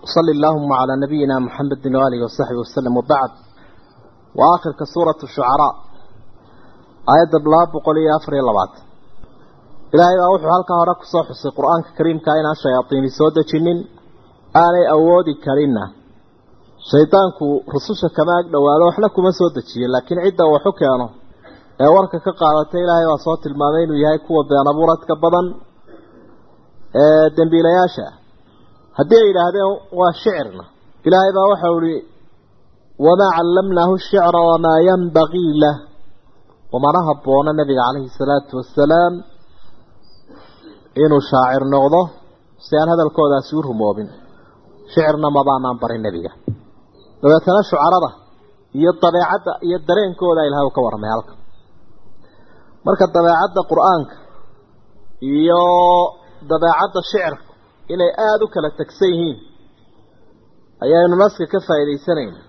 صلى اللهم على نبينا محمد وآله وصحبه وسلم وبعد وآخر كسورة الشعراء آية بلاب وقولي أفري اللبات إلهي أوحو هلك هراك صحص القرآن الكريم كائن الشياطين سودة جنين آلي أودي كرينا شيطانكو رسوشة كما دوالا وحلكو ما سودة جنين لكن عدة وحكيانه ee warka ka qaadatay ilaahay waa soo tilmaamay inuu yahay kuwa been abuuradka badan ee dambiilayaasha haddii ay yidhaahdeen waa shicirna ilaahay baa waxau ihi wamaa callamnaahu shicra wamaa yanbagii lah umana habboona nabiga calayhi salaatu wasalaam inuu shaacir noqdo si aan hadalkoodaasi u rumoobin shicirna mabaanaan barin nebiga dabeetana shucarada iyo dabeecadda iyo dareenkooda ilahay uu ka warramay halka marka dabeecadda qur-aanka iyo dabeecadda shicirka inay aada u kala tegsan yihiin ayaynu naska ka faa'iidaysanayna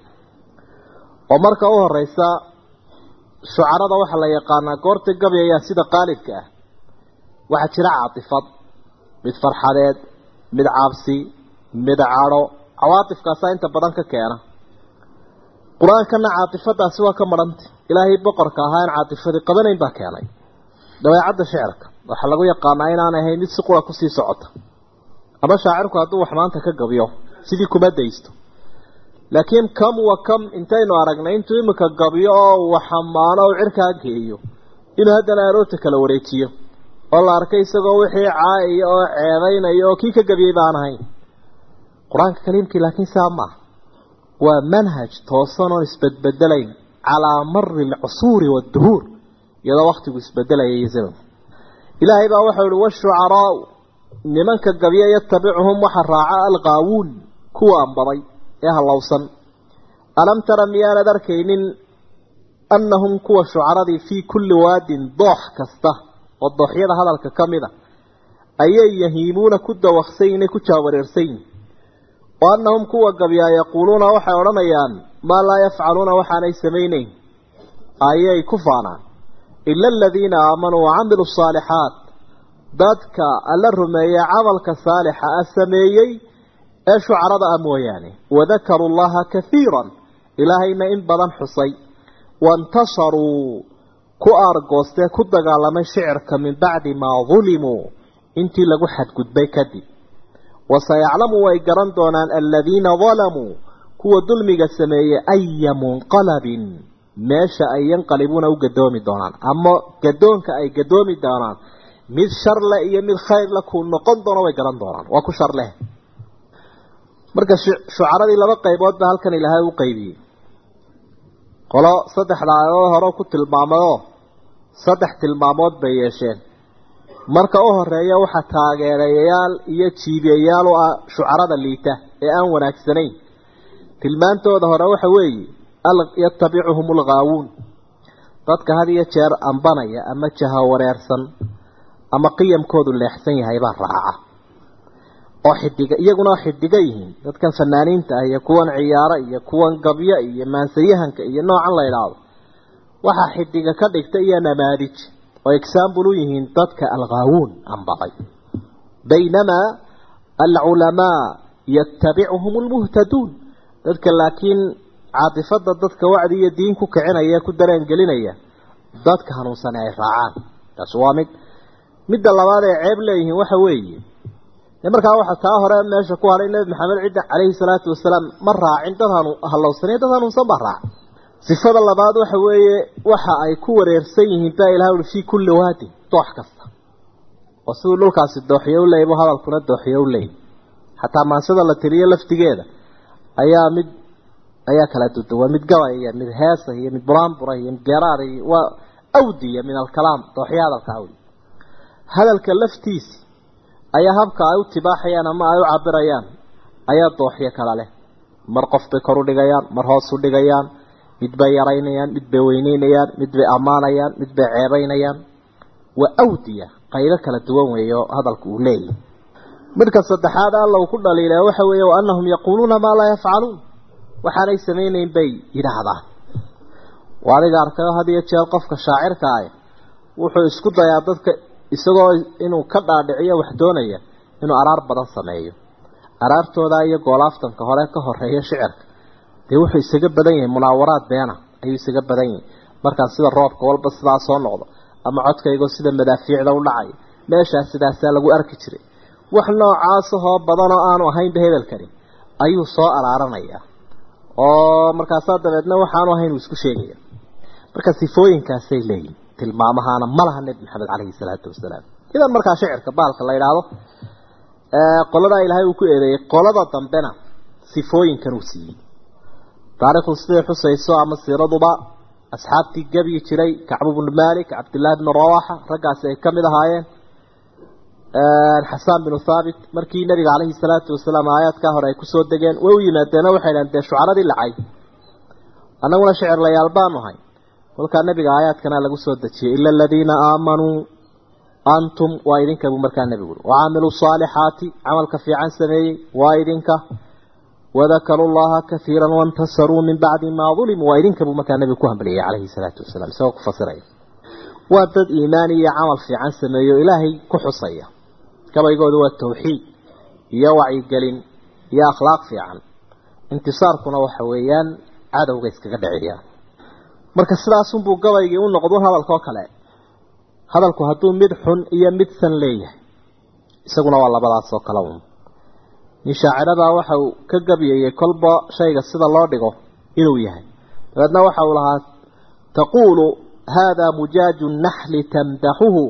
oo marka u horeysa shucarada waxaa la yaqaanaa goorta gabayayaa sida qaalibka ah waxaa jira caatifad mid farxadeed mid caabsi mid cadho cawaatifkaasaa inta badan ka keena qur-aankana caatifadaasi waa ka marhanta ilaahay boqorka ahaa in caatifadii qabanayn baa keenay dabeecadda shicirka waxaa lagu yaqaanaa inaan ahayn mid si qura kusii socota ama shaacirku hadduu wax maanta ka gabiyo sidii kuma daysto laakiin kam wa kam intaynu aragnay intuu imika gabiyo oo wax xamaano oo cirkaa geeyo inuu haddana aroorta kala wareejiyo oo la arkay isagoo wixii caaiya oo ceebaynaya oo kii ka gabiyey baan ahayn qur-aanka kaliimkii laakiin saa maaha waa manhaj toosan oon isbedbedelayn calaa mari alcusuuri waadduhuur iyadoo waktigu isbedelaya iyo zamanku ilaahay baa waxau ihi washucaraau nimanka gabya yatabicuhum waxa raaca alqaawuun kuwa anbaday ee hallowsan alam tara miyaanad arkaynin annahum kuwa shucaradii fii kulli waadin doox kasta oo dooxyada hadalka ka mid a ayay yahiimuuna ku dawaqsayin ku jaawareersayin wa annahum kuwa gabyaa yaquuluuna waxay odhanayaan maa laa yafcaluuna waxaanay samaynayn ayay ku faanaan ila aladiina aamanuu wacamiluu asaalixaat dadka alla rumeeyey camalka saalixa ah sameeyey ee shucarada ah mooyaane wadakaruu llaha kahiiran ilaahayna in badan xusay waintasharuu ku aargoostee ku dagaalamay shicirka min bacdi maa dulimuu intii lagu xadgudbay kadib wasayaclamu way garan doonaan aladiina dalamuu kuwa dulmiga sameeyey aya munqalabin meesha ay yanqalibuuna u gadoomi doonaan ama gadoonka ay gadoomi doonaan mid shar leh iyo mid khayr leh kuu noqon doono way garan doonaan waa ku shar leh marka shucaradii laba qaybood ba halkan ilaahay u qaybiyey qolo saddexda aayadood hore ku tilmaamayoo saddex tilmaamood bay yeesheen marka u horeeya waxaa taageerayayaal iyo jiibiyayaal u ah shucarada liita ee aan wanaagsanayn tilmaantooda hore waxa weeye yatabicuhum alghaawuun dadka had iyo jeer ambanaya ama jahawareersan ama qiyamkoodu leexsan yahay baa raaca oo xidiga iyaguna xidiga yihiin dadkan fanaaniinta ah iyo kuwan ciyaaro iyo kuwan gabyo iyo maansayahanka iyo noocan la idhaahdo waxaa xidiga ka dhigta iyo namaadij oo example u yihiin dadka alghaawuun anbaday baynamaa alculamaa yatabicuhum almuhtaduun dadka laakiin caatifada dadka wacdi iyo diin ku kicinaya ku dareen gelinaya dadka hanuunsane ay raacaan taas waa mid midda labaad ee ceeb leeyihiin waxa weeye de markaa waxa taa hore meesha ku haray nebi maxamed cidda calayhi salaatu wasalaam ma raacin dad hanu hallowsanay dad hanuunsan baa raaca sifada labaad waxa weeye waxa ay ku wareersan yihiin baa ilaha ui fii kulli waadin doox kasta oo siduu dhulkaasi dooxyo u leeyay bu hadalkuna dooxyo u leeyay xataa maansada la tiriyo laftigeeda ayaa mid ayaa kala duduwan mid gabaya mid heesa iyo mid buraanbura iyo mid geeraada iyo waa awdiya min alkalaam dooxyo hadalka awdi hadalka laftiisi ayaa habka ay u tibaaxayaan ama ay u cabirayaan ayaa dooxyo kala leh mar qof bay kor u dhigayaan mar hoos u dhigayaan mid bay yaraynayaan mid bay weyneynayaan mid bay ammaanayaan mid bay ceebaynayaan waa awdiya qaybo kala duwan weeye oo hadalku uu leeyahy midka saddexaad alla uu ku dhaliilay waxa weeye wa annahum yaquuluuna maa laa yafcaluun waxaanay samaynayn bay yidhaahdaan waa adiga arkayo had iyo jeer qofka shaacirka ah wuxuu isku dayaa dadka isagoo inuu ka dhaadhiciyo wax doonaya inuu araar badan sameeyo araartooda iyo goolaaftanka hore ka horeeya shicirka dee wuxuu isaga badan yahay munaawaraad beena ayuu isaga badan yahay markaan sida roobka walba sidaa soo noqdo ama codkaygoo sida madaafiicda u dhacay meeshaas sidaasaa lagu arki jiray wax noocaasahoo badan oo aanu ahaynba hebelkani ayuu soo araaranayaa oo markaasaa dabeedna waxaanu ahayn uu isku sheegaya marka sifooyinkaasay leeyihin tilmaamahaana ma laha nebi maxamed caleyhi salaatu wasalaam idan markaa shicirka baalka la yidhaahdo qoladaa ilaahay uu ku eedeeyey qolada dambena sifooyinkan uu siiyey taarikhdu siday xusayso ama siiraduba asxaabtii gebyi jiray kacbu bnu malik cabdillahi bnu rawaxa raggaasi ay ka mid ahaayeen xasaan binu thaabit markii nabiga caleyhi salaatu wasalaam aayaadkaa hore ay kusoo degeen way u yimaadeeno waxay dhahen dee shucaradii lacay annaguna shicir layaal baanu ahay kolkaa nabiga aayaadkana lagu soo dejiyey ila aladiina aamanuu antum waa idinka buu markaa nebigu ui wacaamiluu saalixaati camalka fiican sameeyey waa idinka wadakaruu llaha kaiira waintasaruu min bacdi maa ulimuu waa idinka buu markaa nebigu ku hambaliyey caleyhi salaatu wasalaam isagoo ku fasiraya waa dad iimaan iyo camal fiican sameeyo ilaahay ku xusaya gabaygooda waa tawxiid iyo wacyigelin iyo akhlaaq fiican intisaarkuna waxa weeyaan cadowga iskaga dhiciyaan marka sidaasunbuu gabaygii u noqdo hadalkao kale hadalku hadduu mid xun iyo mid san leeyahay isaguna waa labadaas oo kale un nin shaacirabaa waxa uu ka gabyayey kolba shayga sida loo dhigo inuu yahay dabeedna waxa uu lahaa taquulu hada mujaaju naxli tamdaxuhu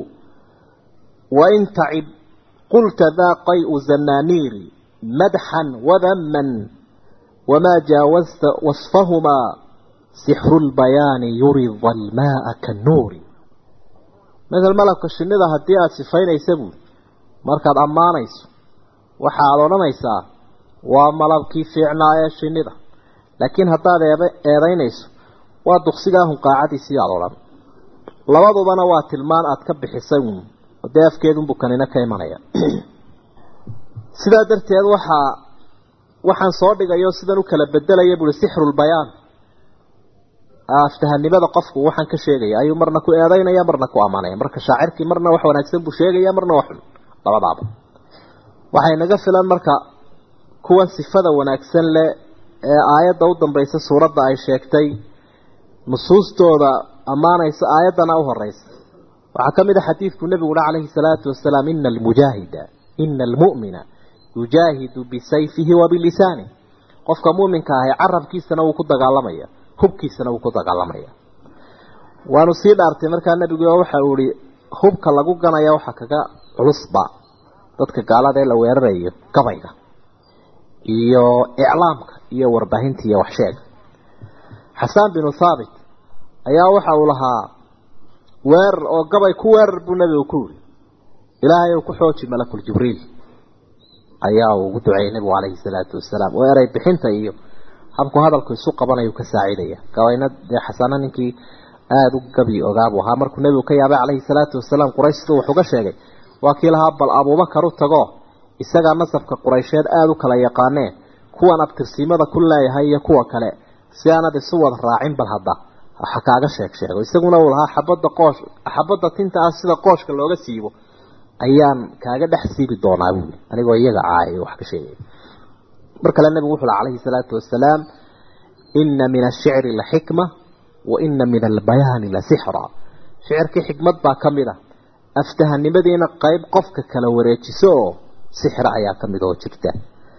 wain tacib qulta daa qayu zananiiri madxan wadaman wamaa jaawazta wasfahumaa sixru lbayaani yurida almaaa kannuuri masel malabka shinnida haddii aada sifaynaysa buuri markaad ammaanayso waxaad odhanaysaa waa malabkii fiicnaa ee shinnida laakiin haddaad eed eedaynayso waa duqsigaa hunqaacadiisii aada odhan labadubana waa tilmaan aada ka bixisay uun dee afkeedunbuu kanina ka imanaya sidaa darteed waxaa waxaan soo dhigayo sidan u kala bedelaya buui sixrulbayaan aftahanimada qofku waxaan ka sheegaya ayuu marna ku eedaynaya marna ku ammaanaya marka shaacirkii marna wax wanaagsan buu sheegaya marna wax xun labadaaba waxay naga filan marka kuwan sifada wanaagsan leh ee aayadda u dambaysa suuradda ay sheegtay nusuustooda ammaanaysa aayaddana u horeysa waxaa ka mid a xadiidku nebigu uhi calayhi salaatu wasalaam ina almujaahida ina almu'mina yujaahidu bisayfihi wa bilisanih qofka mu'minka ahi carabkiisana wuu ku dagaalamaya hubkiisana wuu ku dagaalamaya waanu sii dhaartay markaa nebigu waxa uu ihi hubka lagu ganaya waxa kaga culusba dadka gaalada ee la weerarayo gabayga iyo iclaamka iyo warbaahinta iyo waxsheega xasaan binu thaabit ayaa waxa uu lahaa weerar oo gabay ku weerar buu nebigu ku yiri ilaahay uu ku xooji malakul jibriil ayaa uu ugu duceeyey nebigu calayhi salaatu wasalaam oo eray bixinta iyo habku hadalku isu qabanayu ka saacidaya gabayna dee xasana ninkii aada u gabi ogaabuu ahaa markuu nebigu ka yaabay calayhi salaatu wasalaam quraysh siduu wax uga sheegay waa kii lahaa bal abuubakar u tago isagaa nasabka quraysheed aada u kala yaqaanee kuwan abtirsiimada ku leeyahay iyo kuwa kale si aanad isu wada raacin bal hadda waxa kaaga sheeg sheego isaguna uu lahaa xabadda qoosh xabadda tinta ah sida qooshka looga siibo ayaan kaaga dhex siibi doonaa buuli anigoo iyaga caayay wax ka sheegay mar kale nabigu wuxuu lahaa calayhi salaatu wasalaam inna min ashicri la xikma wa inna min albayaani la sixra shicirkii xikmad baa ka mid a aftahanimadiina qayb qofka kala wareejiso oo sixra ayaa ka mid oo jirta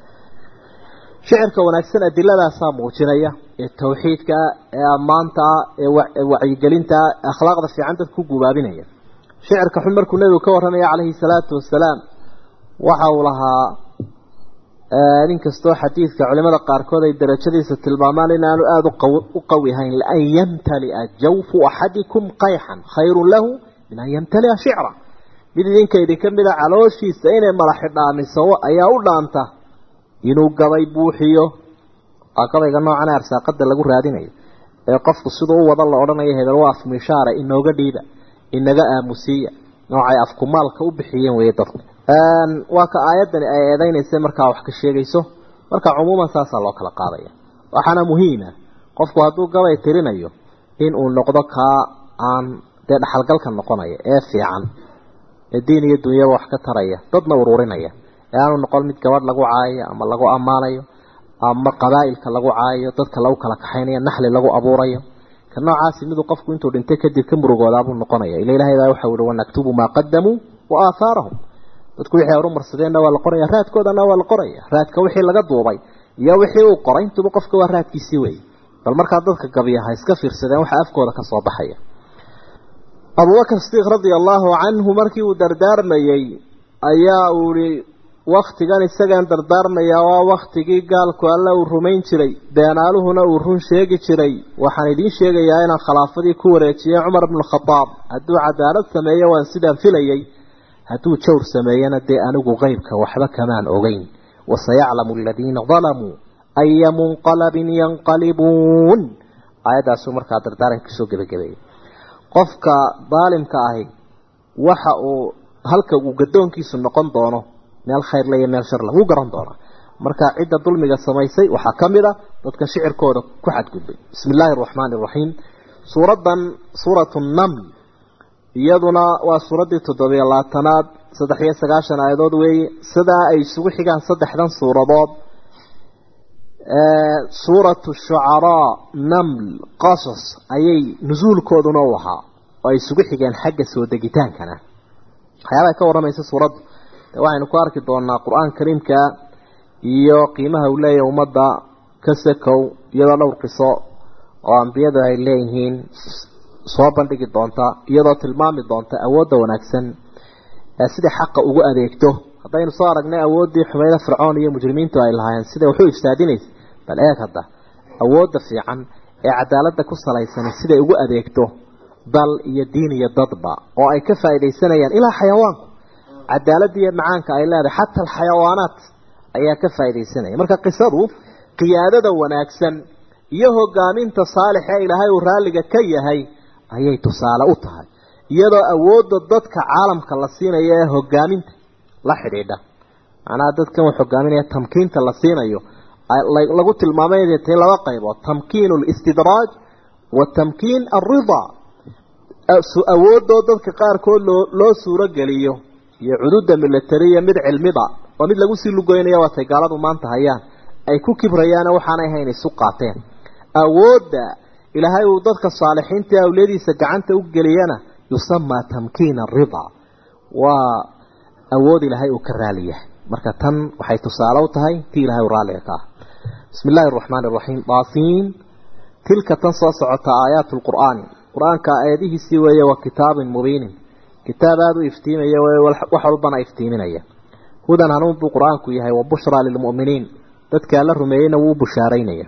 shicirka wanaagsan adiladaasaa muujinaya ee tawxiidka ee ammaanta ee wacyigelinta akhlaaqda fiican dadka ku gubaabinaya shicirka xun markuu nebigu ka warramaya calayhi salaatu wasalaam waxa uu lahaa nin kastoo xadiidka culimada qaarkood ay darajadiisa tilmaamaan inaanu aada u qawi ahayn lian yamtalia jawfu axadikum qayxan khayrun lahu min an yamtalia shicra mid idinka idinka mida calooshiisa inay madaxi dhaamiso ayaa u dhaanta inuu gabay buuxiyo waa gabayga noocan arsaaqada lagu raadinayo ee qofku siduu u wada la odhanayo hebel waa afmishaara inooga dhiiba inaga aamusiiya noocay afkumaalka u bixiyeen weeye dadku waa ka aayaddani ay eedeynaysa markaa wax ka sheegayso marka cumuuman saasaa loo kala qaadaya waxaana muhiima qofku hadduu gabay tirinayo in uu noqdo kaa aan dee dhaxalgalka noqonaya ee fiican ee diin iyo dunyaba wax ka taraya dadna ururinaya ee aanu noqon mid gabadh lagu caayayo ama lagu ammaanayo ama qabaa'ilka lagu caayayo dadka lagu kala kaxaynayo naxli lagu abuurayo ka noocaasi miduu qofku intuu dhintay kadib ka murugoodaabuu noqonaya ila ilahay baa waxau ihi wanaktubu maa qadamuu wa aahaarahum dadku wixii horumarsadeenna waa la qoraya raadkoodana waa la qoraya raadka wixii laga duubay iyo wixii uu qoray intuba qofka waa raadkiisii wey bal markaa dadka gabiya ha iska fiirsadeen waxa afkooda ka soo baxaya abubakr sidiiq radia allaahu canhu markii uu dardaarmayey ayaa uu ihi waktigan isagaan dardaarmayaa waa waktigii gaalku alle uu rumayn jiray beenaaluhuna uu run sheegi jiray waxaan idiin sheegayaa inaan khilaafadii ku wareejiyey cumar bnu khadaab hadduu cadaalad sameeyo waan sidaan filayey hadduu jawr sameeyana dee anigu qeybka waxba kamaan ogeyn wasayaclamu aladiina dalamuu aya munqalabin yanqalibuun aayaddaasuu markaa dardaaranka kasoo gebagabeeyey qofka daalimka ahi waxa uu halka uu gadoonkiisu noqon doono meel khayrle iyo meel sharle wuu garan doonaa marka cidda dulmiga samaysay waxaa ka mid a dadka shicirkooda ku xadgudbay bismi illaahi araxmaani iraxiim suuraddan suuratu naml iyaduna waa suuraddii toddobiyo labaatanaad saddex iyo sagaashan aayadood weeye sidaa ay isugu xigaan saddexdan suuradood suuratu shucaraa naml qasas ayay nusuulkooduna u ahaa oo ay isugu xigeen xagga soo degitaankana waxyaabaha ka warramaysa suuraddu de waxaynu ku arki doonaa qur-aan kariimka iyo qiimaha uu leeyahay ummadda ka sakow iyadoo dhowr qiso oo ambiyadu ay leeyihiin soo bandhigi doonta iyadoo tilmaami doonta awoodda wanaagsan ee sidai xaqa ugu adeegto haddaynu soo aragnay awooddii xumayda fircoon iyo mujrimiintu ay lahaayeen siday waxu ifsaadinaysa bal eeg hadda awoodda fiican ee cadaaladda ku salaysan siday ugu adeegto dal iyo diin iyo dadba oo ay ka faaidaysanayaan ilaa xayawaanku cadaaladda iyo macaanka ay leedahay xataa alxayawaanaat ayaa ka faaidaysanaya marka qisadu qiyaadada wanaagsan iyo hogaaminta saalix ee ilaahay uu raalliga ka yahay ayay tusaale u tahay iyadoo awoodda dadka caalamka la siinayo ee hogaaminta la xidhiidha macnaha dadkan wax hogaaminaya tamkiinta la siinayo lagu tilmaamay inay tahay laba qaybood tamkiin alistidraaj wa tamkiin alridaa awoodoo dadka qaarkood loo loo suuro geliyo iyo cududa militariya mid cilmiba oo mid lagu sii lugoynaya waatay gaaladu maanta hayaan ay ku kibrayaana waxaanay hayn isu qaateen awoodda ilaahay uu dadka saalixiinta ee awliyadiisa gacanta u geliyana yusamaa tamkiin aridaa waa awood ilaahay uu ka raali yahay marka tan waxay tusaale u tahay tii ilahay uu raalliga ka ah bismi illaahi araxmaani iraxiim daasiin tilka tan soo socota aayaat lqur'aani qur-aanka aayadihiisii weeye waa kitaabin mubiinin kitaab aada u iftiimaya wax walbana iftiiminaya hudan hanuun buu qur-aanku yahay wa bushraa lilmu'miniin dadkaa la rumeeyeyna wuu bushaaraynaya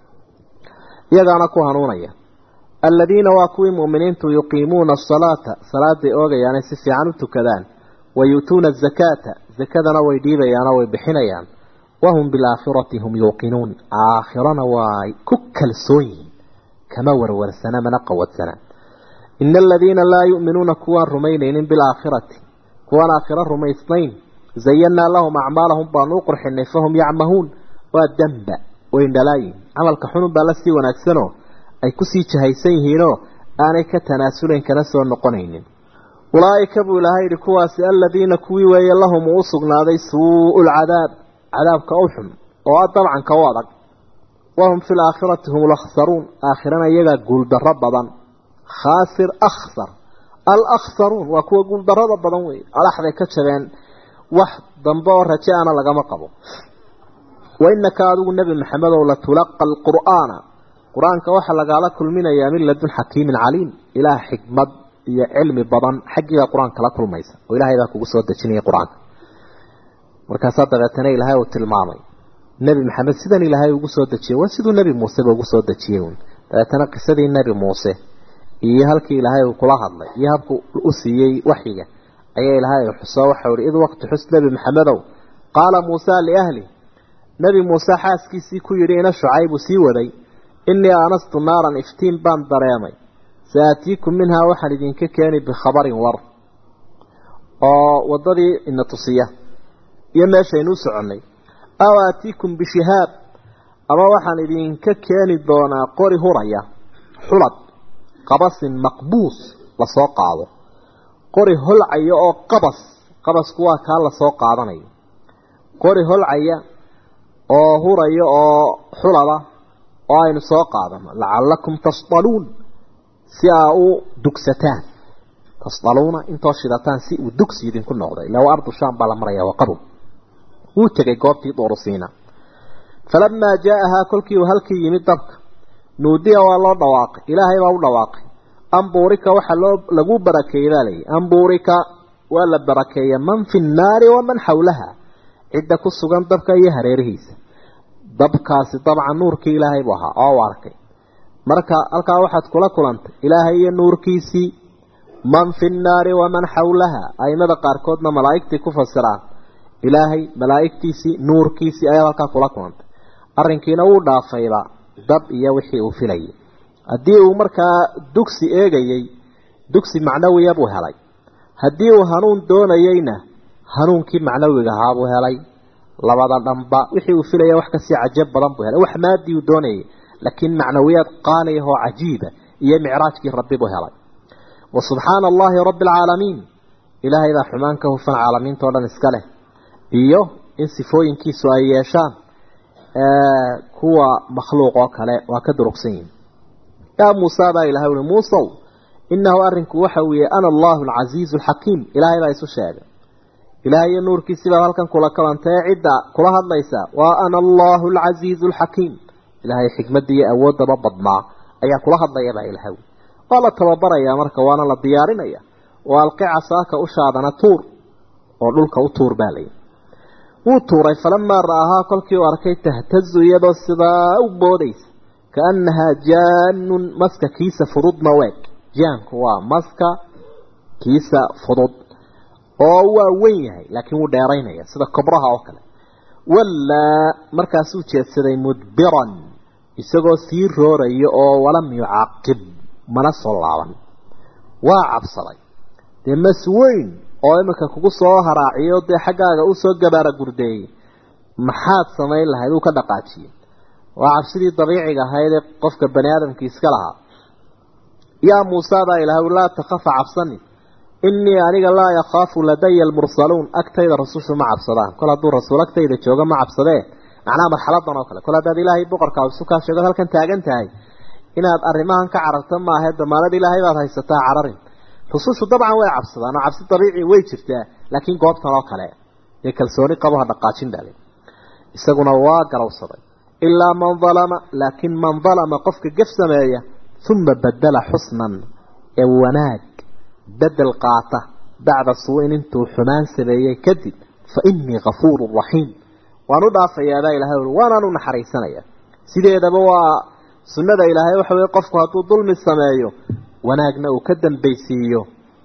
iyagaana ku hanuunaya aladiina waa kuwii mu'miniintu yuqiimuuna asalaata salaaday oogayaanay si fiican u tukadaan wa yu'tuuna azakaata zakadana way dhiibayaanoo way bixinayaan wahum bilaakhirati hum yuuqinuun aakhirana waa ku kalsoon yihiin kama warwarsana mana qawadsana ina aladiina laa yu'minuuna kuwaan rumaynaynin bilaakhirati kuwaan aakhiro rumaysnayn zayannaa lahum acmaalahum baanu u qurxinay fahum yacmahuun waa damba wayndhalaayin camalka xunun baa la sii wanaagsanoo ay kusii jahaysan yihiinoo aanay ka tanaasulayn kana soo noqonaynin ulaa'ika buu ilaahay yidhi kuwaasi aladiina kuwii weeye lahum uu u sugnaaday suu'u lcadaab cadaabka u xun oo a dabcanka u adag wahum fi laakhirati hum lakhsaruun aakhirana iyagaa guuldarro badan khaasir akhsar alakhsaruun waa kuwa guuldarrada badan weeye alaxday ka jabeen wax dambe oo raje ana lagama qabo wainaka adigu nebi maxamedow latulaqa alqur'aana qur-aanka waxaa lagaala kulminayaa min ladun xakiimin caliim ilaah xikmad iyo cilmi badan xaggiibaa qur-aanka la kulmaysa oo ilaahay baa kugu soo dejinaya qur-aanka markaasaa dabeetana ilaahay uu tilmaamay nebi maxamed sidan ilaahay ugu soo dejiyey waa siduu nebi muuseba ugu soo dejiyey uun dabeetana qisadii nebi muuse iyo halkii ilaahay uu kula hadlay iyo habku u siiyey waxyiga ayaa ilaahay xuso waxau ihi id waqti xus nebi maxamedow qaala muusa liahli nebi muuse xaaskiisii ku yidhi ina shucaybu sii waday innii aanastu naaran iftiin baan dareemay saatiikum minhaa waxaan idinka keeni bikhabarin war oo waddadii ina tusiya iyo meeshaynuu soconnay aw aatiikum bishihaab ama waxaan idinka keeni doonaa qori huraya xulad qabasin maqbuus lasoo qaado qori holcaya oo qabas qabasku waa kaa lasoo qaadanayo qori holcaya oo huraya oo xulaba oo aynu soo qaadano lacallakum tasdaluun si aa u dugsataan tasdaluuna intoo shidataan si uu dugsi idinku noqdo ilaa waa ardu shaam baa la maraya waa qabow wuu tegay goobtii duurusiina falamaa jaa'ahaa kolkii uu halkii yimid dabka nuudiya waa loo dhawaaqay ilaahay baa u dhawaaqay ambuurika waxaa loo lagu barakeeyey baa layidhi ambuurika waa la barakeeya man fi nnaari waman xawlaha cidda ku sugan dabka iyo hareerihiisa dabkaasi dabcan nuurkii ilaahay buu ahaa oo u arkay marka halkaa waxaad kula kulantay ilaahay iyo nuurkiisii man fi nnaari waman xawlaha aimada qaarkoodna malaa'igtii ku fasiraan ilaahay malaa'igtiisii nuurkiisii ayaad halkaa kula kulantay arrinkiina wuu dhaafayba dab iyo wixii uu filayay haddii uu markaa dugsi eegayey dugsi macnawiya buu helay haddii uu hanuun doonayeyna hanuunkii macnawiga ahaa buu helay labada dhanba wixii uu filaya wax kasii cajab badan buu helay wax maadii uu doonayay laakiin macnawiyaad qaaliah oo cajiiba iyo micraajkii rabbi buu helay wa subxaana allahi rabbi alcaalamiin ilaahay baa xumaan ka hufan caalamiinta o dhan iska leh iyo in sifooyinkiisu ay yeeshaan kuwa makhluuq oo kale waa ka durugsan yihin yaa muusa baa ilahay ui muusow inahu arrinku waxa weeye ana allahu alcasiizu alxakiim ilaahay baa isu sheegay ilaahay iyo nuurkiisii baad halkan kula kalantee cidda kula hadlaysaa waa ana allahu alcasiizu alxakiim ilaahay xikmadda iyo awooddaba badnaa ayaa kula hadlaya baa ilahay waa la tababarayaa marka waana la diyaarinaya oo alqi casaaka ushaadana tuur oo dhulka u tuur baa layihi wuu tuuray falamaa ra'ahaa kolkii uu arkay tahtazu iyadoo sidaa u boodaysa kaannahaa jaanun maska kiisa fududna weeg jaanku waa maska kiisa fudud oo waa weyn yahay laakiin wuu dheeraynaya sida kobraha oo kale wallaa markaasuu jeedsaday mudbiran isagoo sii rooraya oo walam yucaaqib mana soo laaban waa cabsaday dee mas weyn oo iminka kugu soo haraaciyo dee xaggaaga usoo gabaara gurdeeyey maxaad samayn lahayd uu ka dhaqaajiyey waa cabsidii dabiiciga ahayd ee qofka bani aadamkii iska lahaa yaa muusa baa ilahay laa takafa cabsani inii aniga laa yakhaafu ladaya almursaluun agtayda rasushu ma cabsadaan kol hadduu rasuul agtayda jooga ma cabsadee macnaha marxaladan oo kale kol haddaad ilaahay boqorkaa isu kaa sheego halkan taagan tahay inaad arrimahan ka cararta maahe damaanad ilaahay baad haysataa cararin rusushu dabcan way cabsadaan oo cabsi dabiici way jirtaa laakiin goobtan oo kale dee kalsooni qabo ha dhaqaajin bale isaguna waa garowsaday ilaa man dalama laakiin man dalama qofka gef sameeya uma badala xusnan ee wanaag bedel qaata bacda suuin intuu xumaan sameeyey kadib fa inii kafuuru raxiim waan u dhaafayaabaa ilahay ui waanaan u naxariisanaya sideedaba waa sunnada ilaahay waxa weye qofku hadduu dulmi sameeyo wanaagna uu ka dambaysiiyo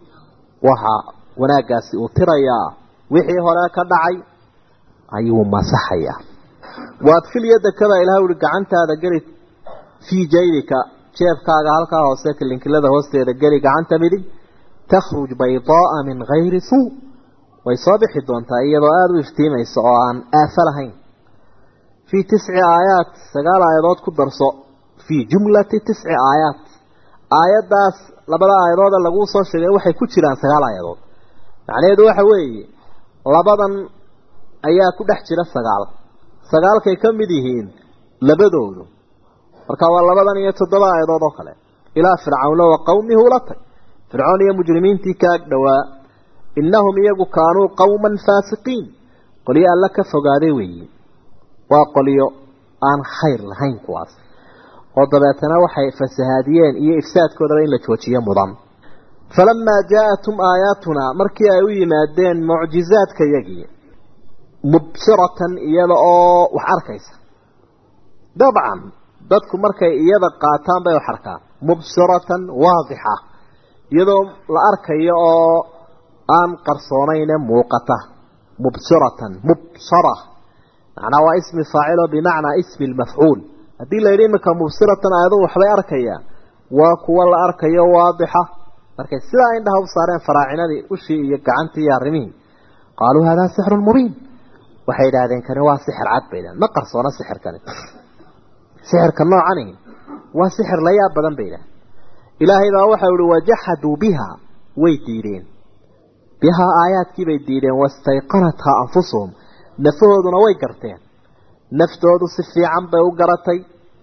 waxa wanaaggaasi uu tirayaa wixii hore ka dhacay ayuu masaxayaa waadfil yadakada ilahay ui gacantaada geli fii jaydika jeebkaaga halkaa hoose kilinkilada hoosteeda geli gacanta midig takhruj baydaaa min gayri suu way soo bixi doontaa iyadoo aada u iftiimaysa oo aan aafo lahayn fii tisci aayaat sagaal aayadood ku darso fii jumlati tisci aayaat aayaddaas labada aayadooda laguu soo sheegay waxay ku jiraan sagaal aayadood macnaheedu waxa weeye labadan ayaa ku dhex jira sagaal sagaalkay ka mid yihiin labadoodu marka waa labadan iyo toddoba aayadood oo kale ilaa fircawna wa qawmihi ula tag fircoon iyo mujrimiintii ka ag dhowaa innahum iyagu kaanuu qawman faasiqiin qolyo alla ka fogaaday weeye waa qolyo aan khayr lahayn kuwaas oo dabeetana waxay fasahaadiyeen iyo ifsaadkoodaba in la joojiyo mudan falamaa jaa-atum aayaatunaa markii ay u yimaadeen mucjizaadkayagii mubsiratan iyada oo wax arkaysa dabcan dadku markay iyada qaataan bay wax arkaan mubsiratan waadixa iyadoo la arkayo oo aan qarsoonayne muuqata mubsiratan mubsara macnaa waa ismi faacil oo bimacnaa ismi lmafcuul haddii la yidhi iminka mubsiratan aayadu waxbay arkayaan waa kuwa la arkayo waadixa markay sidaa indhaha u saareen faraacinadii ushii iyo gacantii iyo arrimihii qaaluu haadaa sixrun mubiin waxay yidhaahdeen kani waa sixir cad bay yidhahdeen ma qarsoona sixirkani sixirka noocani waa sixir la yaab badan bay yidhahdeen ilaahay baa waxau ihi wajaxaduu biha way diideen bihaa aayaadkii bay diideen wastayqanathaa anfusuhum nafahooduna way garteen naftoodu si fiican bay u garatay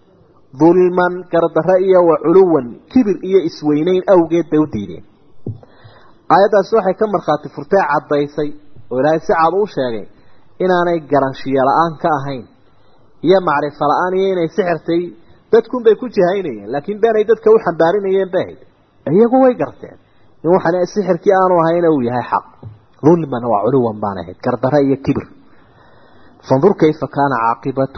dulman gardarre iyo wa culuwan kibir iyo isweyneyn awgeed bay u diideen aayaddaasi waxay ka markhaati furtee caddaysay oo ilaahay si cad u sheegay inaanay garanshiyo la-aan ka ahayn iyo macrifo la-aan iyo inay sixirtay dadkunbay ku jihaynayeen laakiin beenay dadka u xambaarinayeen bay ahayd iyagu way garteen in waxaan sixirkii aanu ahayna uu yahay xaq dulman waa culuwan baan ahayd gardarre iyo kibir fandur kayfa kaana caaqibatu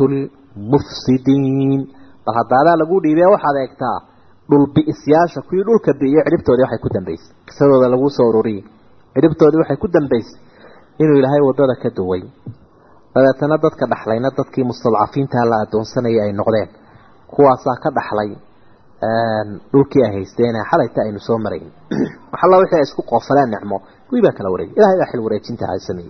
lmufsidiin bal haddaadaa lagu dhiibee waxaad eegtaa dhulbi'isyaasha kuwii dhulka bi'iyo cidhibtoodii waxay ku dambaysay qisadooda laguu soo ururiyey cidhibtoodii waxay ku dambaysay inuu ilaahay waddada ka duway dabeetana dadka dhaxlayna dadkii mustadcafiintaha la adoonsanayay ay noqdeen kuwaasaa ka dhaxlay dhulkii ay haysteen xalayta aynu soo marayn waxalla wixii ay isku qoofaleen nicmo kuwii baa kala wareegay ilahay baa xil wareejinta ha sameeyey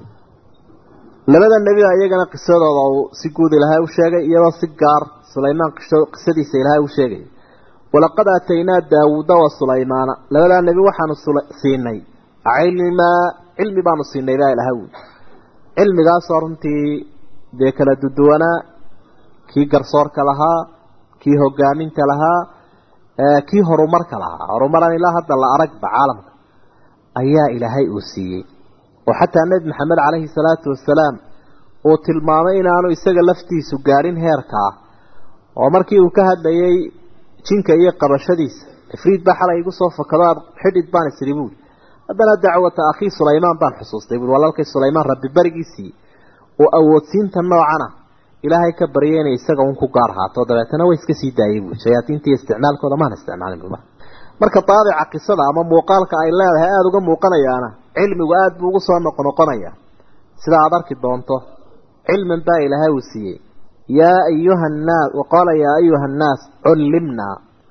labada nebiga iyagana qisadooda uu si guud ilaahay u sheegay iyadoo si gaar sulaymaan qisadiisa ilaahay u sheegay walaqad aataynaa daawuuda wa sulaymaana labadaa nebi waxaanu siinay cilmaa cilmi baanu siinay baa ilahay wi cilmigaasoo runtii dee kala duduwanaa kii garsoorka lahaa kii hogaaminta lahaa kii horumarka lahaa horumaran ilaa hadda la aragba caalamka ayaa ilaahay uu siiyey oo xataa nebi maxamed caleyhi salaatu wasalaam uu tilmaamay inaanu isaga laftiisu gaadhin heerka ah oo markii uu ka hadlayay jinka iyo qabashadiisa ifriid baa xalay igu soo fakado aad xidhid baan isiri buuli haddana dacwata akhii sulaymaan baan xusuustay buui walaalkay sulaymaan rabbi berigiisii oo awoodsiinta noocana ilaahay ka baryay inay isaga un ku gaar haato dabeetana way iska sii daayay buui shayaadiinta iyo isticmaalkooda maan isticmaalin buma marka daabica qisada ama muuqaalka ay leedahay aada uga muuqanayaana cilmigu aada buu ugu soo noqnoqonaya sida aada arki doonto cilman baa ilaahay uu siiyey yaa ayuha nnaas waqaala yaa ayuha annaas cullimnaa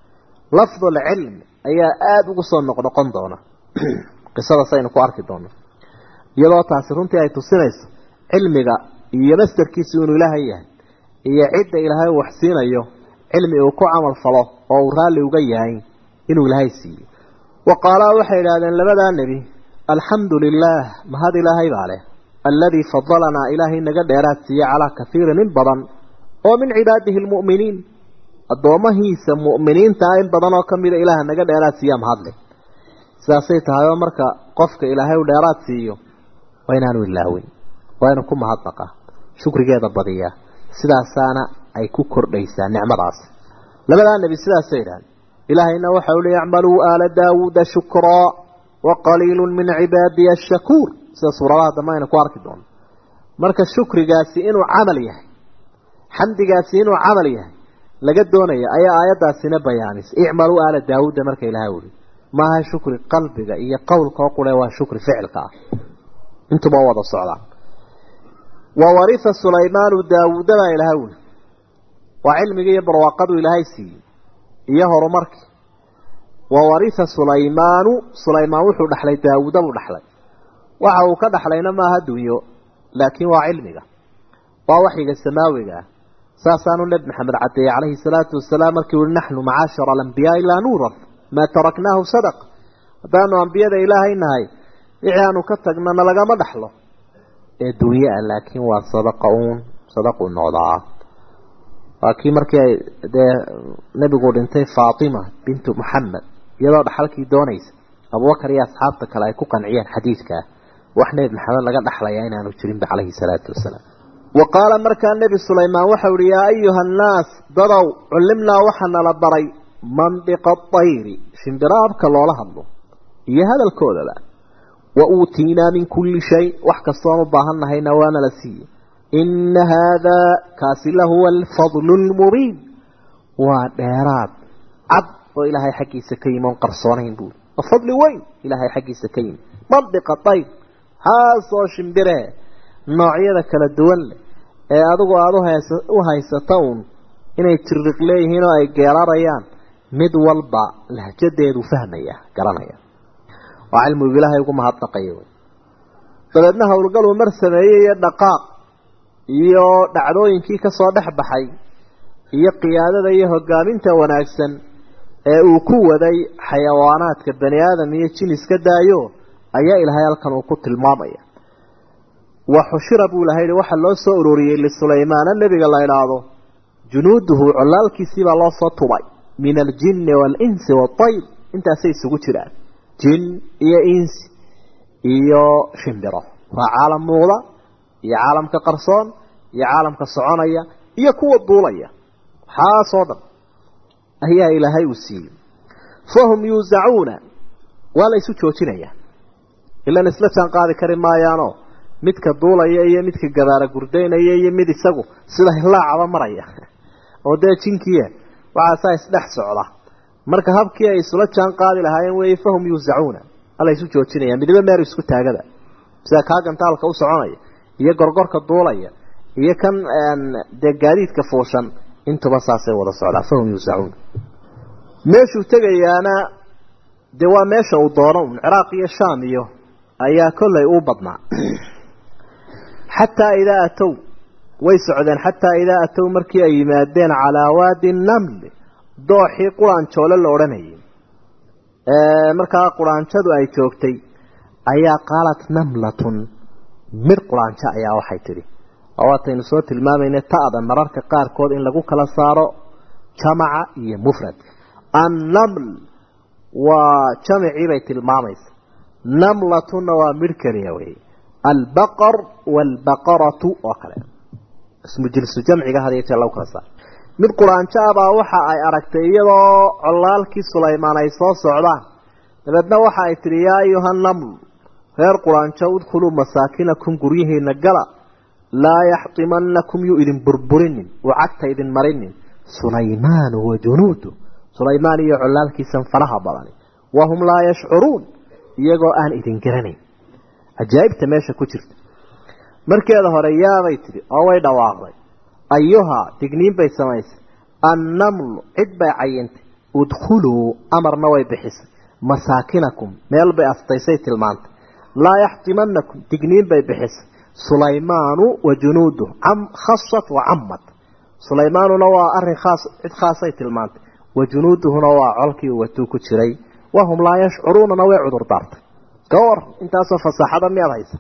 lafdu lcilm ayaa aada ugu soo noqnoqon doona qisada saynu ku arki doono iyadoo taasi runtii ay tusinayso cilmiga iyo mastarkiisu inuu ilaahay yahay iyo cidda ilaahay uu waxsiinayo cilmi uu ku camal falo oo uu raalli uga yahay inuu ilaahay siiyo wa qaalaa waxay idhaahdeen labadaa nebi alxamdu lilaah mahad ilaahay baa leh alladii fadalanaa ilaahay naga dheeraad siiye calaa kaiirin in badan oo min cibaadihi lmu'miniin addoomahiisa mu'miniintaa in badan oo ka mida ilaaha naga dheeraad siiya mahadle sidaasay tahay oo marka qofka ilaahay u dheeraad siiyo waa inaanu ilaawin waa inuu ku mahadnaqaa shukrigeeda badiyaa sidaasaana ay ku kordhaysaa nicmadaas labadaa nebi sidaasay idhahdeen ilaahayna waxa uli icmaluu aala daawuuda shukraa wa qaliilu min cibaadiya ashakuur sida suuradaha dambe aynu ku arki doono marka shukrigaasi inuu camal yahay xamdigaasi inuu camal yahay laga doonaya ayaa aayaddaasina bayaanisay icmaluu aala daawuuda marka ilahay uli maaha shukri qalbiga iyo qowlka oo qure waa shukri ficilka ah intuba wada socdaan wa warisa sulaymaanu daawuuda baa ilahay uli waa cilmigii iyo barwaaqadu ilaahay siiyey iyo horumarkii wa warisa sulaymaanu sulaymaan wuxuu dhaxlay daawuuda buu dhaxlay waxa uu ka dhaxlayna maaha dunyo laakiin waa cilmiga waa waxyiga samaawiga ah saasaanu nebi maxamed cadeeyey calayhi salaatu wasalaam markii ui naxnu macaashara alambiyaai laa nuuraf maa taraknaahu sadaq haddaanu ambiyada ilaahay nahay wixii aanu ka tagnana lagama dhaxlo ee dunye ah laakiin waa sadaqa uun sadaquu noqdaa waa kii markii ay dee nebigu dhintay faatima bintu muxamed iyadoo dhaxalkii doonaysa abubakar iyo asxaabta kale ay ku qanciyeen xadiidkaa wax nebi maxamed laga dhaxlayaa inaanu jirinba calayhi salaatu wasalaam wa qaala markaa nebi sulaymaan waxau ihi yaa ayuha annaas dadow cullimnaa waxaa nala baray mandiqa atayri shimbiraabka loola hadlo iyo hadalkoodaba wa uutiinaa min kulli shay wax kastoon u baahan nahayna waana la siiyey ina haadaa kaasi lahuwa alfadlu lmubiin waa dheeraad cad oo ilaahay xaggiisa ka yimi oon qarsoonayn buuri waa fadli weyn ilaahay xaggiisa ka yimi mandiqa tayr haasoo shimbiree noocyada kala duwan leh ee adigu aada u haysata uun inay tiriq leeyihiin oo ay geerarayaan mid walba lahjadeedu fahmaya garanaya waa cilmigu ilaahay ugu mahadnaqaya wey dabeedna howlgaluu mar sameeyey iyo dhaqaaq iyo dhacdooyinkii kasoo dhex baxay iyo qiyaadada iyo hogaaminta wanaagsan ee uu ku waday xayawaanaadka bani aadam iyo jin iska daayo ayaa ilaahay halkan uu ku tilmaamaya wa xushira buu ilahay waxaa loo soo ururiyey lisulaymaana nebiga la idhaahdo junuuduhu colaalkiisiibaa loo soo tubay min aljinni waalinsi waayr intaasay isugu jiraan jin iyo insi iyo shimbiro waa caalam muuqda iyo caalamka qarsoon iyo caalamka soconaya iyo kuwa duulaya waxaasoo dhan ayaa ilaahay uu siiyey fahum yuusacuuna waa la isu joojinaya ilan isla jaan qaadi kari maayaanoo midka duulaya iyo midka gabaara gurdaynaya iyo mid isagu sida hilaacaba maraya oo dee jinkiya waxaasaa isdhex socda marka habkii ay isula jaan qaadi lahaayeen weeye fahum yuusacuuna ala isu joojinaya midiba meer isku taagada sida kaa gantaalka u soconaya iyo gorgorka duulaya iyo kan dee gaadiidka fuushan intuba saasay wada socdaa fahum yuusacuuna meeshuu tegayaana dee waa meesha uu doono un ciraaq iyo shaam iyo ayaa kollay u badnaa xataa idaa atow way socdeen xataa idaa atow markii ay yimaadeen calaa waadi namli dooxii quraanjoole la odhanayay markaa quraanjadu ay joogtay ayaa qaalat namlatun mid quraanjo ayaa waxay tidhi oo waataynu soo tilmaamayna ta'da mararka qaarkood in lagu kala saaro jamaca iyo mufradka annaml waa jamicii bay tilmaamaysa namlatuna waa midh keliya wey albaqar waalbaqaratu oo kale ismu jilsu jamciga had iyo jeer lagu kala saaro mid quraanjo abaa waxa ay aragtay iyadoo colaalkii sulaymaan ay soo socdaan dabeedna waxa ay tidhi yaa ayuha naml reer quraanjo udkhuluu masaakinakum guryihiina gala laa yaxtimanakum yuu idin burburinin uu cagta idin marinin sulaymaanu wa junuudu sulaymaan iyo colaalkiisan faraha badani wahum laa yashcuruun iyagoo aan idin garanayn cajaa'ibta meesha ku jirta markeeda hore yaabay tidhi oo way dhawaaqday ayuhaa digniin bay samaysay annamlu cid bay cayintay udkhuluu amarna way bixisay masaakinakum meel bay astaysay tilmaantay laa yaxtimanakum digniin bay bixisay sulaymaanu wa junuuduh khasat wa camad sulaymaanuna waa arin khaas cid khaasay tilmaantay wa junuuduhuna waa colkii uu watuu ku jiray wahum laa yashcuruunana way cudur daartay ka war intaasoo fasaaxada miyaad haysa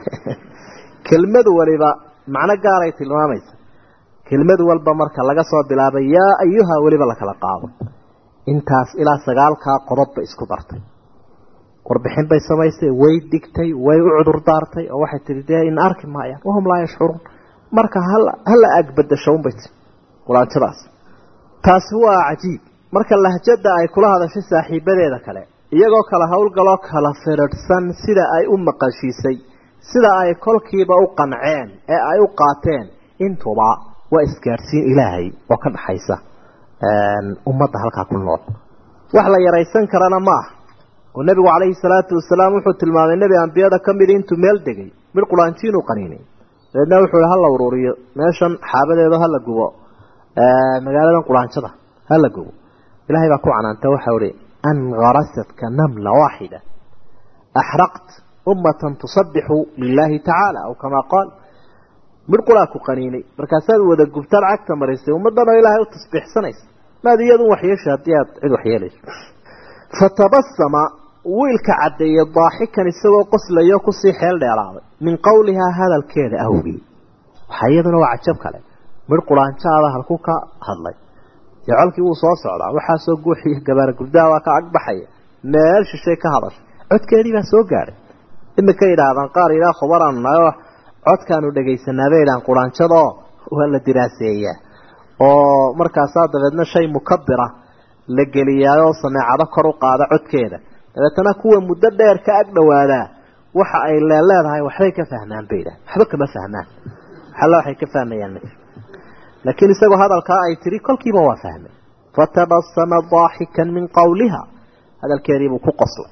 kelmadu waliba macno gaaray tilmaamaysa kelmadu walba marka laga soo bilaabay yaa ayuha weliba lakala qaado intaas ilaa sagaalkaa qodob bay isku dartay warbixin bay samaysay way digtay way u cudur daartay oo waxay tihi dee in arki maayaan wahum laa yashcuruun marka hala agbadasho unbay tii quraanjadaas taasi waa cajiib marka lahjada ay kula hadashay saaxiibadeeda kale iyagoo kala howlgaloo kala firidhsan sida ay u maqashiisay sida ay kolkiiba u qanceen ee ay u qaateen intuba waa isgaadhsiin ilaahay oo ka dhaxaysa ummadda halkaa ku nool wax la yaraysan karana ma aha oo nebigu calayhi salaatu wasalaam wuxuu tilmaamay nebi ambiyada ka midi intuu meel degay mid quraanjiin uu qaniinay dabeedna wuxuu hi hala uruuriyo meeshan xaabadeedo hala gubo magaaladan quraanjada hala gubo ilahay baa ku canaanta waxau ihi an garasadka namla waaxida axraqt ummatan tusabixu lilaahi tacaala aw kamaa qaal midh quraa ku qaniinay markaasaad wada gubtaan cagta marisay ummaddan oo ilaahay u tasbiixsanaysa maad iyadu waxyeesha haddii aad cid waxyeelayso fatabasama wiilka caddeeyey daaxikan isagoo qoslayo kusii xeel dheeraaday min qowlihaa hadalkeeda awgii waxaa iyaduna waa cajab kale midh quraanjaada halku ka hadlay dee colkii wuu soo socdaa waxaasoo guuxiyo gabaara gurdaha waa ka agbaxaya meel shishay ka hadashay codkeedii baa soo gaadhay imika yidhaahdaan qaar yidhaha khubaraan nayo codkaanu dhegaysanaa bay idhahaan quraanjadoo waa la diraaseeyaa oo markaasaa dabeedna shay mukabira la geliyaayoo sameecado kor u qaada codkeeda dabeetana kuwa muddo dheer ka ag dhowaadaa waxa ay leeleedahay waxbay ka fahmaan bay idhahan waxba kama fahmaan waxalla waxay ka fahmayaan laakiin isagoo hadalkaa ay tiri kolkiiba waa fahmay fatabasama daaxikan min qowliha hadalkeediibuu ku qoslay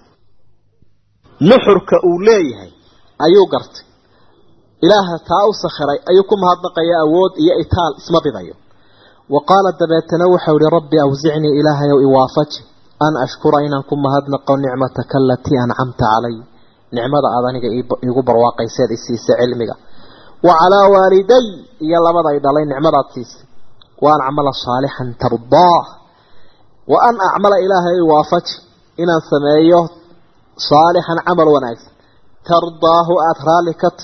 nuxurka uu leeyahay ayuu gartay ilaaha taa u sakhiray ayuu ku mahadnaqaya awood iyo itaal isma bidayo wa qaala dabeetana waxau ihi rabbi awsicnii ilaahayow iwaafaji an ashkura inaan ku mahadnaqo nicmataka alatii ancamta calay nicmada aad aniga iigu barwaaqayseed isiisa cilmiga wa calaa waaliday iyo labaday dhalay nicmadaad siisay wa an acmala saalixan tardaah wa an acmala ilaahay iwaafaji inaan sameeyo saalixan camal wanaagsan tardaahu aada raalli ka tahy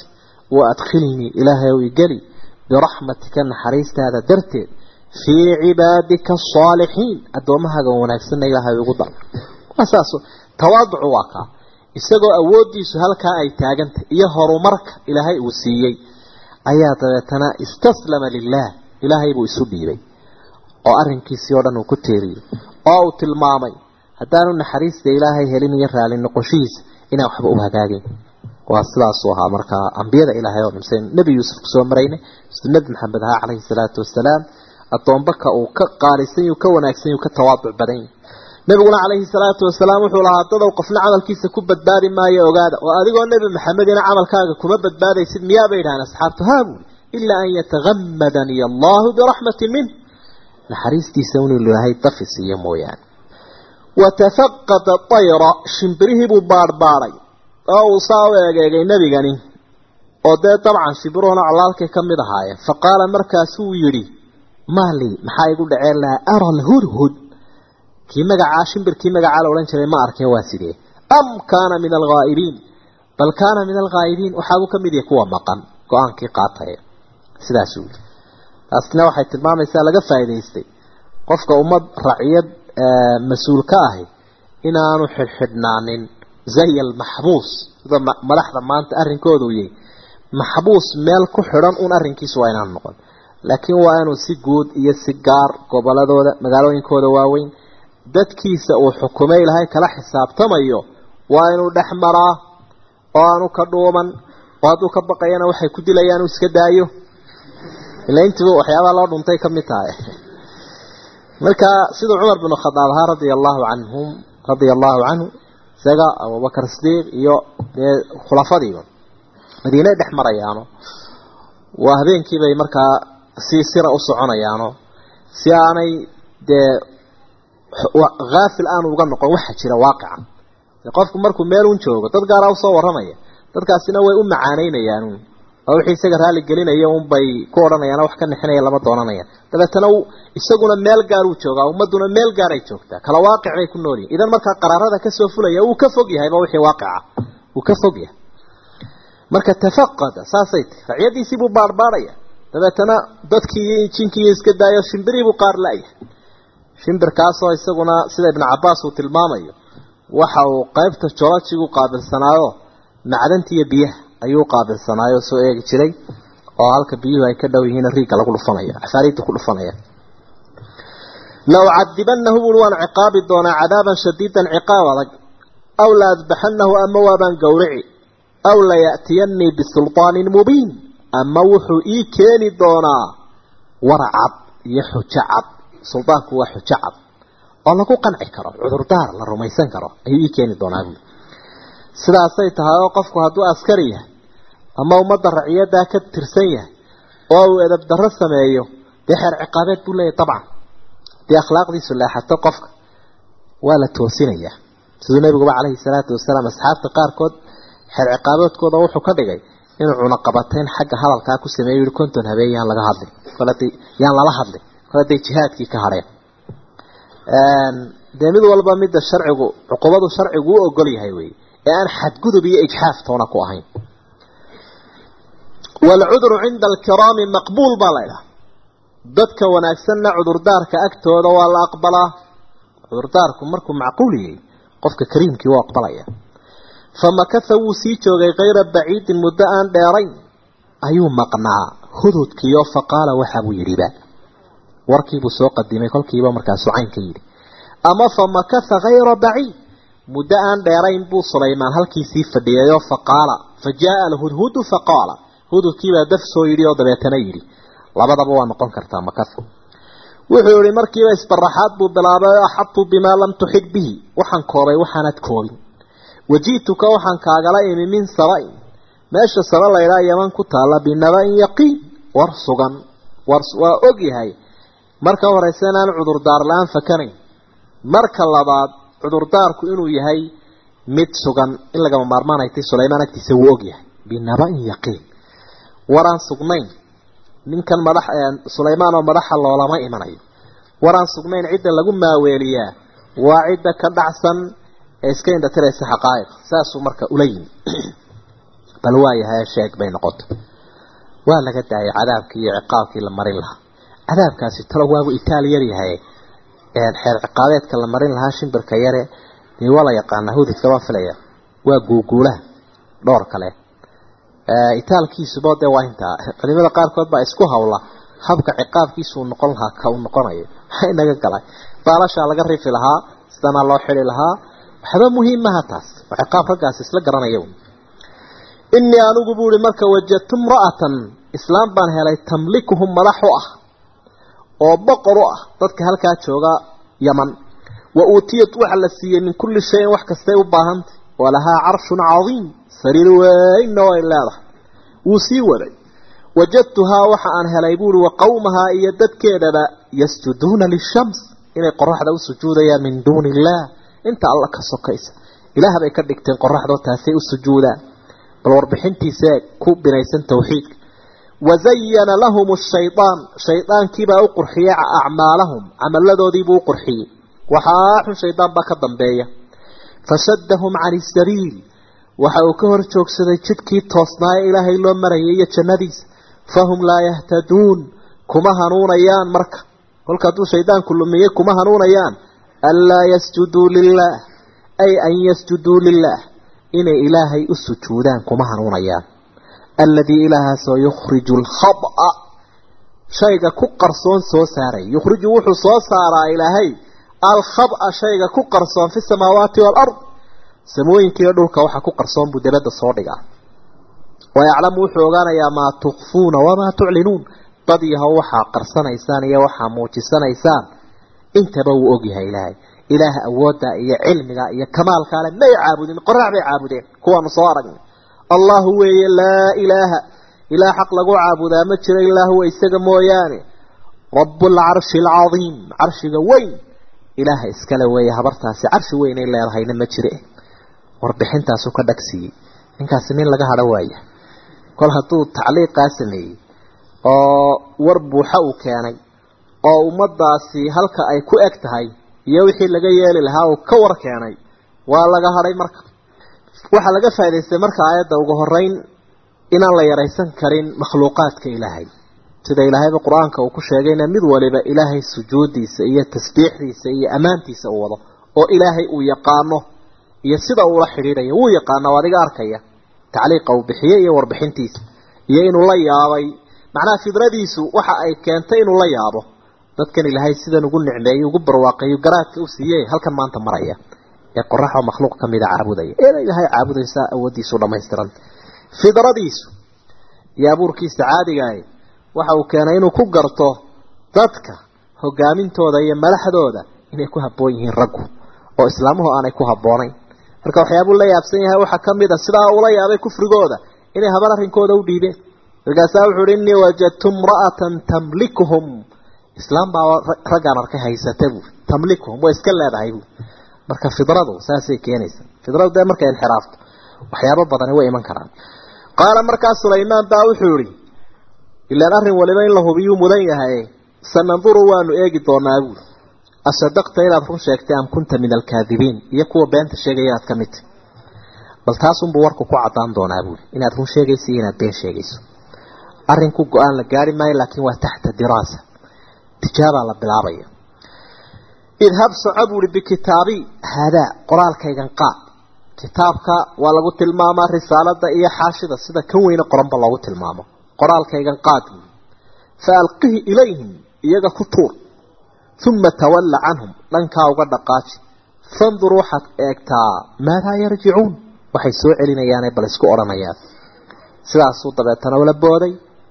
wa adkhilnii ilaahay ow igeli biraxmatika naxariistaada darteed fii cibaadika asaalixiin addoommahaaga wanaagsanna ilaahay ugu dar waa saas tawaaducu waa kaa isagoo awooddiisu halkaa ay taagantay iyo horumarka ilaahay uu siiyey ayaa dabeetana istaslama lilaah ilaahay buu isu dhiibay oo arrinkiisii oo dhan uu ku teeriyey oo uu tilmaamay haddaanu naxariista ilaahay helin iyo raali noqoshihiisa inaan waxba u hagaagin waa sidaasuu ahaa markaa ambiyada ilaahay oo dhan nebi yuusuf kusoo maraynay siduu nebi maxamed ahaa calayhi salaatu wasalaam addoonbaka uu ka qaalisan yuu ka wanaagsan yuu ka tawaaduc badan yahy nabiguna calayhi salaatu wasalaam wuxuu lahaa dadow qofna camalkiisa ku badbaadi maayo ogaada oo adigoo nebi maxamedina camalkaaga kuma badbaadaysid miyaa bay idhahaan asxaabtu haa buuli ilaa an yatagammadaniy allahu biraxmatin minh naxariistiisa inuu ilaahay dafi siiyo mooyaane watafaqada ayra shimbirihii buu baadhbaadhay oo uu saa u eegeegay nebigani oo dee dabcan shimbiruhuna colaalkay ka mid ahaayeen fa qaala markaasuu yidhi maali maxaa igu dhaceen lahaa ara lhudhud kii magacaa shimbirkii magacaa la odhan jiray ma arkeen waa sidee am kaana min alghaa'ibiin bal kaana min alghaa'ibiin waxaabuu ka mid yahay kuwa maqan go-aankii qaataya sidaasuu yidhi taasina waxay tilmaamaysaa laga faa'idaystay qofka ummad raciyad mas-uul ka ahi inaanu xidhxidhnaanin zay almaxbuus sida madaxda maanta arrinkooda u yahay maxbuus meel ku xidhan un arrinkiisu waa inaanu noqon laakiin waa inuu si guud iyo si gaar goboladooda magaalooyinkooda waaweyn dadkiisa uu xukumay ilahay kala xisaabtamayo waa inuu dhex maraa oo aanu ka dhuuman oo hadduu ka baqayana waxay ku dilayaan uu iska daayo ila intiiba waxyaabaha loo dhuntay ka mid tahay marka siduu cumar binu khadaab ahaa radia allahu canhum radia allahu canhu isaga abubakar sidiiq iyo dee khulafadiiba madiinay dhex marayaano waa habeenkii bay markaa si sira u soconayaano si aanay dee haafil aanu uga noqon waxa jira waaqica qofku markuu meel un joogo dad gaara usoo warramaya dadkaasina way u macaanaynayaan oo wixii isaga raali gelinaya un bay ku odhanayaan wax ka nixinaya lama doonanayaan dabeetana isaguna meel gaar uu joogaa ummaduna meel gaar ay joogtaa kala waaqic bay ku nool yihin idan markaa qaraarada kasoo fulaya wuu ka fog yahayba wixii waaqica wuu ka fog yahay marka tafaqada saasay tahy racyadiisii buu baarbaarhaya dabeetana dadkii iyo jinkii iska daayo shimbirii buu qaar la-yahay shimbirkaasoo isaguna sida ibnu cabaas uu tilmaamayo waxa uu qaybta jolojigu qaabilsanaayo macdanta iyo biyaha ayuu qaabilsanaayo soo eegi jiray oo halka biyuhu ay ka dhow yihiin riigga lagu dhufanaya afaariidda ku dhufanaya la ucadibanahu bui waan ciqaabi doonaa cadaaban shadiidan ciqaab adag aw la adbaxanahu ama waabaan gowrici aw laya'tiyanii bisulطaanin mubiin ama wuxuu ii keeni doonaa wara cad iyo xujo cad suldaanku waa xujo cad oo lagu qanci karo cudurdaar la rumaysan karo ayuu ii keeni doonaa buui sidaasay tahay oo qofku hadduu askari yahay ama ummadda raciyaddaa ka tirsan yahay oo uu edab darro sameeyo dee xeer ciqaabeed buu leeyahy dabcan dee akhlaaqdiisu leexato qofka waa la toosinayaa siduu nabiguba calayhi salaatu wasalaam asxaabta qaarkood xeer ciqaabeedkooda wuxuu ka dhigay inuu cunaqabatayn xagga hadalkaa ku sameeyo yihi konton habeen yaan laga hadlin kolada yaan lala hadlin kol haday jihaadkii ka hadheen dee mid walba midda sharcigu cuqubadu sharcigu u ogol yahay wey ee aan xadgudub iyo ijxaaf toona ku ahayn waalcudru cinda alkiraami maqbuul baa la ydhaha dadka wanaagsanna cudurdaarka agtooda waa la aqbalaa cudurdaarku markuu macquul yahay qofka kariimkii u aqbalaya famakatha wuu sii joogay kayra baciidin muddo aan dheerayn ayuu maqnaa hududkiioo faqaala waxa buu yidhiba warkiibuu soo qadimay kolkiiba markaasuu caynka yidhi ama famakatha hayra baciid muddo aan dheerayn buu sulaymaan halkiisii fadhiyayoo faqaala fa jaaa alhudhudu faqaala hududkiibaa daf soo yidhi oo dabeetana yidhi labadaba waa noqon kartaa makathu wuxuu yihi markiiba isbaraxaad buu bilaabay axadtu bimaa lam tuxid bihi waxaan koobay waxaanad koobin waji'tuka waxaan kaagala imi min saba-in meesha saba laydhaa yaman ku taalla binaba-in yaqiin war sugan war waa og yahay marka horeyse inaan cudurdaar la-aan fakanayn marka labaad cudurdaarku inuu yahay mid sugan in lagama maarmaan ay tay sulaymaan agtiisa wuu og yahay binaba-in yaqiin waraan sugnayn ninkan madax sulaymaan oo madaxa loolama imanayo waraan sugnayn cidda lagu maaweeliyaa waa cidda ka dhacsan ee iska indhatiraysa xaqaa'iq saasuu marka ula yimi bal waayahay sheeg bay noqotay waa laga daayay cadaabkii iyo ciqaabkii la marin lahaa cadaabkaasi talo waabu itaal yar yahay xeer ciqaabeedka la marin lahaa shimbirka yare dee waa la yaqaanaa hududka baan filaya waa guuguulaha dhowr kale itaalkiisuba dee waa intaa culimada qaarkood baa isku hawla habka ciqaabkiisu uu noqon lahaa ka uu noqonayo maxay naga galay baalashaa laga rifi lahaa sidana loo xidi lahaa waxba muhiim maha taas waa ciqaab raggaas isla garanaya inii anigu buuhi marka wajadtu imra'atan islaam baan helay tamlikuhum madax u ah oo boqor u ah dadka halkaa jooga yaman wa uutiyat waxa la siiyey min kulli shayin wax kastay u baahantay walahaa carshun cadiim sariir weynna way leedahay wuu sii waday wajadtuhaa waxa aan helay buuhi wa qowmahaa iyo dadkeedaba yasjuduuna lishams inay qoraxda u sujuudayaan min duuni illaah inta alla ka sokaysa ilaah bay ka dhigteen qoraxdoo taasay u sujuudaan bal warbixintiisa ku binaysan tawxiidka wazayana lahum shaydaan shaydaankiibaa u qurxiyey acmaalahum camaladoodiibuu u qurxiyey waxaa xun shaydaan baa ka dambeeya fashadahum cani sabiil waxa uu ka hor joogsaday jidkii toosnaaye ilaahay loo marayay iyo jannadiisa fahum laa yahtaduun kuma hanuunayaan marka kolka hadduu shaydaanku lumiyey kuma hanuunayaan anlaa yasjuduu lilaah ay an yasjuduu lilaah inay ilaahay u sujuudaan kuma hanuunayaan alladii ilaahaasoo yukhriju alkhaba shayga ku qarsoon soo saaray yukhriju wuxuu soo saaraa ilaahay alkhaba shayga ku qarsoon fi samaawaati waalard samooyinkiiyo dhulka waxa ku qarsoon buu dabadda soo dhigaa wayaclamu wuxuu ogaanayaa maa tukfuuna wamaa tuclinuun dad yahow waxaa qarsanaysaan iyo waxaa muujisanaysaan intaba wuu ogyahay ilaahay ilaaha awoodda iyo cilmiga iyo kamaalka ale may caabudin qorax bay caabudeen kuwaanu soo aragnay allahu weeye laa ilaaha ilaah xaq lagu caabudaa ma jiro ilaa huwa isaga mooyaane rabbulcarshi alcadiim carshiga weyn ilaaha iskale weeye habartaasi carshi weyn ay leedahayna ma jire warbixintaasu ka dhagsiiyey ninkaasi nin laga hadho waaya kol hadduu tacliiqaa sameeyey oo war buuxa uu keenay oo ummadaasi halka ay ku eg tahay iyo wixii laga yeeli lahaa uu ka war keenay waa laga hadhay marka waxaa laga faa'idaystay marka aayadda ugu horeyn inaan la yaraysan karin makhluuqaadka ilaahay sida ilaahayba qur-aanka uu ku sheegayna mid waliba ilaahay sujuudiisa iyo tasbiixdiisa iyo ammaantiisa uu wado oo ilaahay uu yaqaano iyo sida uula xidhiidhayo wuu yaqaana oo adiga arkaya tacliiqa uu bixiyey iyo warbixintiisa iyo inuu la yaabay macnaha fidradiisu waxa ay keentay inuu la yaabo dadkan ilaahay sidan ugu nicmeeyey ugu barwaaqeeyo garaadka u siiyey halkan maanta maraya ee qoraxoo makhluuq ka mida caabudaya eena ilaahay caabudaysaa awooddiisu dhammaystiran fidradiisu iyo abuurkiisa caadigaah waxa uu keenay inuu ku garto dadka hogaamintooda iyo madaxdooda inay ku habboon yihiin raggu oo islaamuhu aanay ku habboonayn marka waxyaabuu la yaabsan yahay waxaa ka mid a sidaa ula yaabay kufrigooda inay habar arrinkooda u dhiibeen markaasaa wuxuu uhi innii wajadtu imra'atan tamlikuhum islaam baa raggaan arkay haysata buu tamlikuhum way iska leedahay buu marka fidradu saasay keenaysa fidradu dee markay inxiraafto waxyaabo badani way iman karaan qaala markaa sulaymaan baa wuxuu yihi ilaan arrin waliba in la hubiyuu mudan yahay sananduru waanu eegi doonaa buuri asadaqta inaad run sheegtay am kunta min alkaadibiin iyo kuwa beenta sheegaya aad ka mid tahy bal taasunbuu warku ku cadaan doonaa buuri inaad run sheegayso iyo inaad been sheegayso arrinku go-aan la gaari maayo laakiin waa taxta diraasa tijaabaa la bilaabaya idhab soco buuhi bikitaabi haadaa qoraalkaygan qaad kitaabka waa lagu tilmaamaa risaalada iyo xaashida sida kan weyne qoranba loogu tilmaamo qoraalkaygan qaad buui fa alqihi ilayhim iyaga ku tuur uma tawalla canhum dhankaa uga dhaqaaji fandur waxaad eegtaa maadaa yarjicuun waxay soo celinayaane bal isku odhanayaan sidaasuu dabeetana ula booday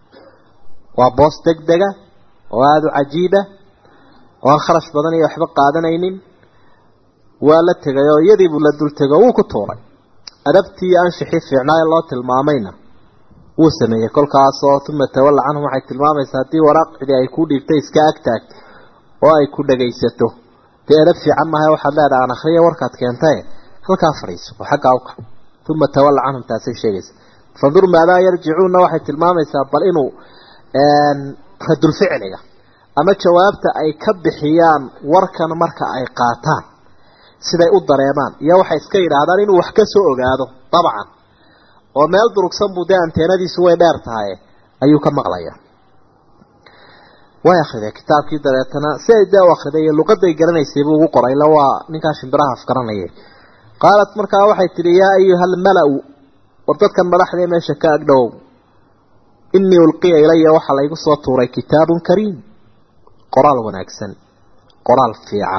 waa boos deg dega oo aada u cajiiba oo aan kharash badan iyo waxba qaadanaynin waa la tegay oo iyadiibuu la dul tegay oo wuu ku tuuray adabtii iyo anshixii fiicnaa ee loo tilmaamayna wuu sameeyey kolkaasoo uma tawalla canhum waxay tilmaamaysaa haddii waraaq cidi ay ku dhiibtay iska agtaagto oo ay ku dhagaysato dee edab fiican maaha waxaad leedaha aan akhriya warkaad keentae halkaa fadhiiso oo xaggaa u kac uma tawalla canhum taasay sheegaysa fandur maadaa yarjicuunna waxay tilmaamaysaa bal inuu radulficliga ama jawaabta ay ka bixiyaan warkan marka ay qaataan siday u dareemaan iyo waxay iska yidhaahdaan inuu wax ka soo ogaado dabcan oo meel durugsan buu dee anteenadiisu way dheer tahay ayuu ka maqlaya way akriday kitaabkii dabeetana si ay dee u akriday iyo luqaday garanaysay buu ugu qoray ila waa ninkaa shimbiraha afgaranayay qaalat markaa waxay tidhi yaa ayuha almala-u war dadkan madaxdee meesha ka agdhowow inii ulqiya ilaya waxaa laygu soo tuuray kitaabun kariim qoraal wanaagsan qoraal fiican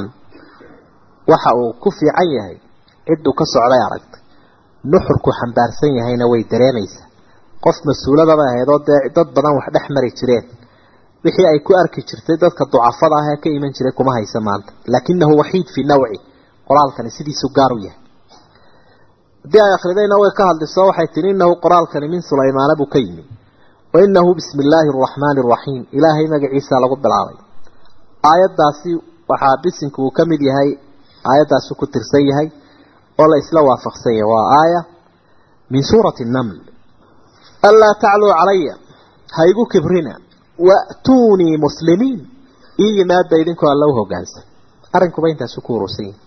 waxa uu ku fiican yahay cidduu ka socday aragtay nuxurku xambaarsan yahayna way dareemaysaa qof mas-uuladaba ahayd oo dee dad badan wax dhex mari jireen wixii ay ku arki jirtay dadka ducafada ah ee ka iman jiray kuma haysa maanta laakinahu waxiid fii nawci qoraalkani sidiisu gaar u yahay haddii ay akridayna way ka hadliso waxay tihi inahu qoraalkani min sulaymaana buu ka yimi wa inahu bismi illaahi araxmaani araxiim ilaahay magaciisa lagu bilaabay aayaddaasi waxaa bisinku uu ka mid yahay aayaddaasi ku tirsan yahay oo la isla waafaqsan yahay waa aaya min suurati naml anlaa tacluu calaya ha igu kibrina wa'tuunii muslimiin ii yimaada idinkoo alla u hogaansan arrinkuba intaasu ku urursan yahi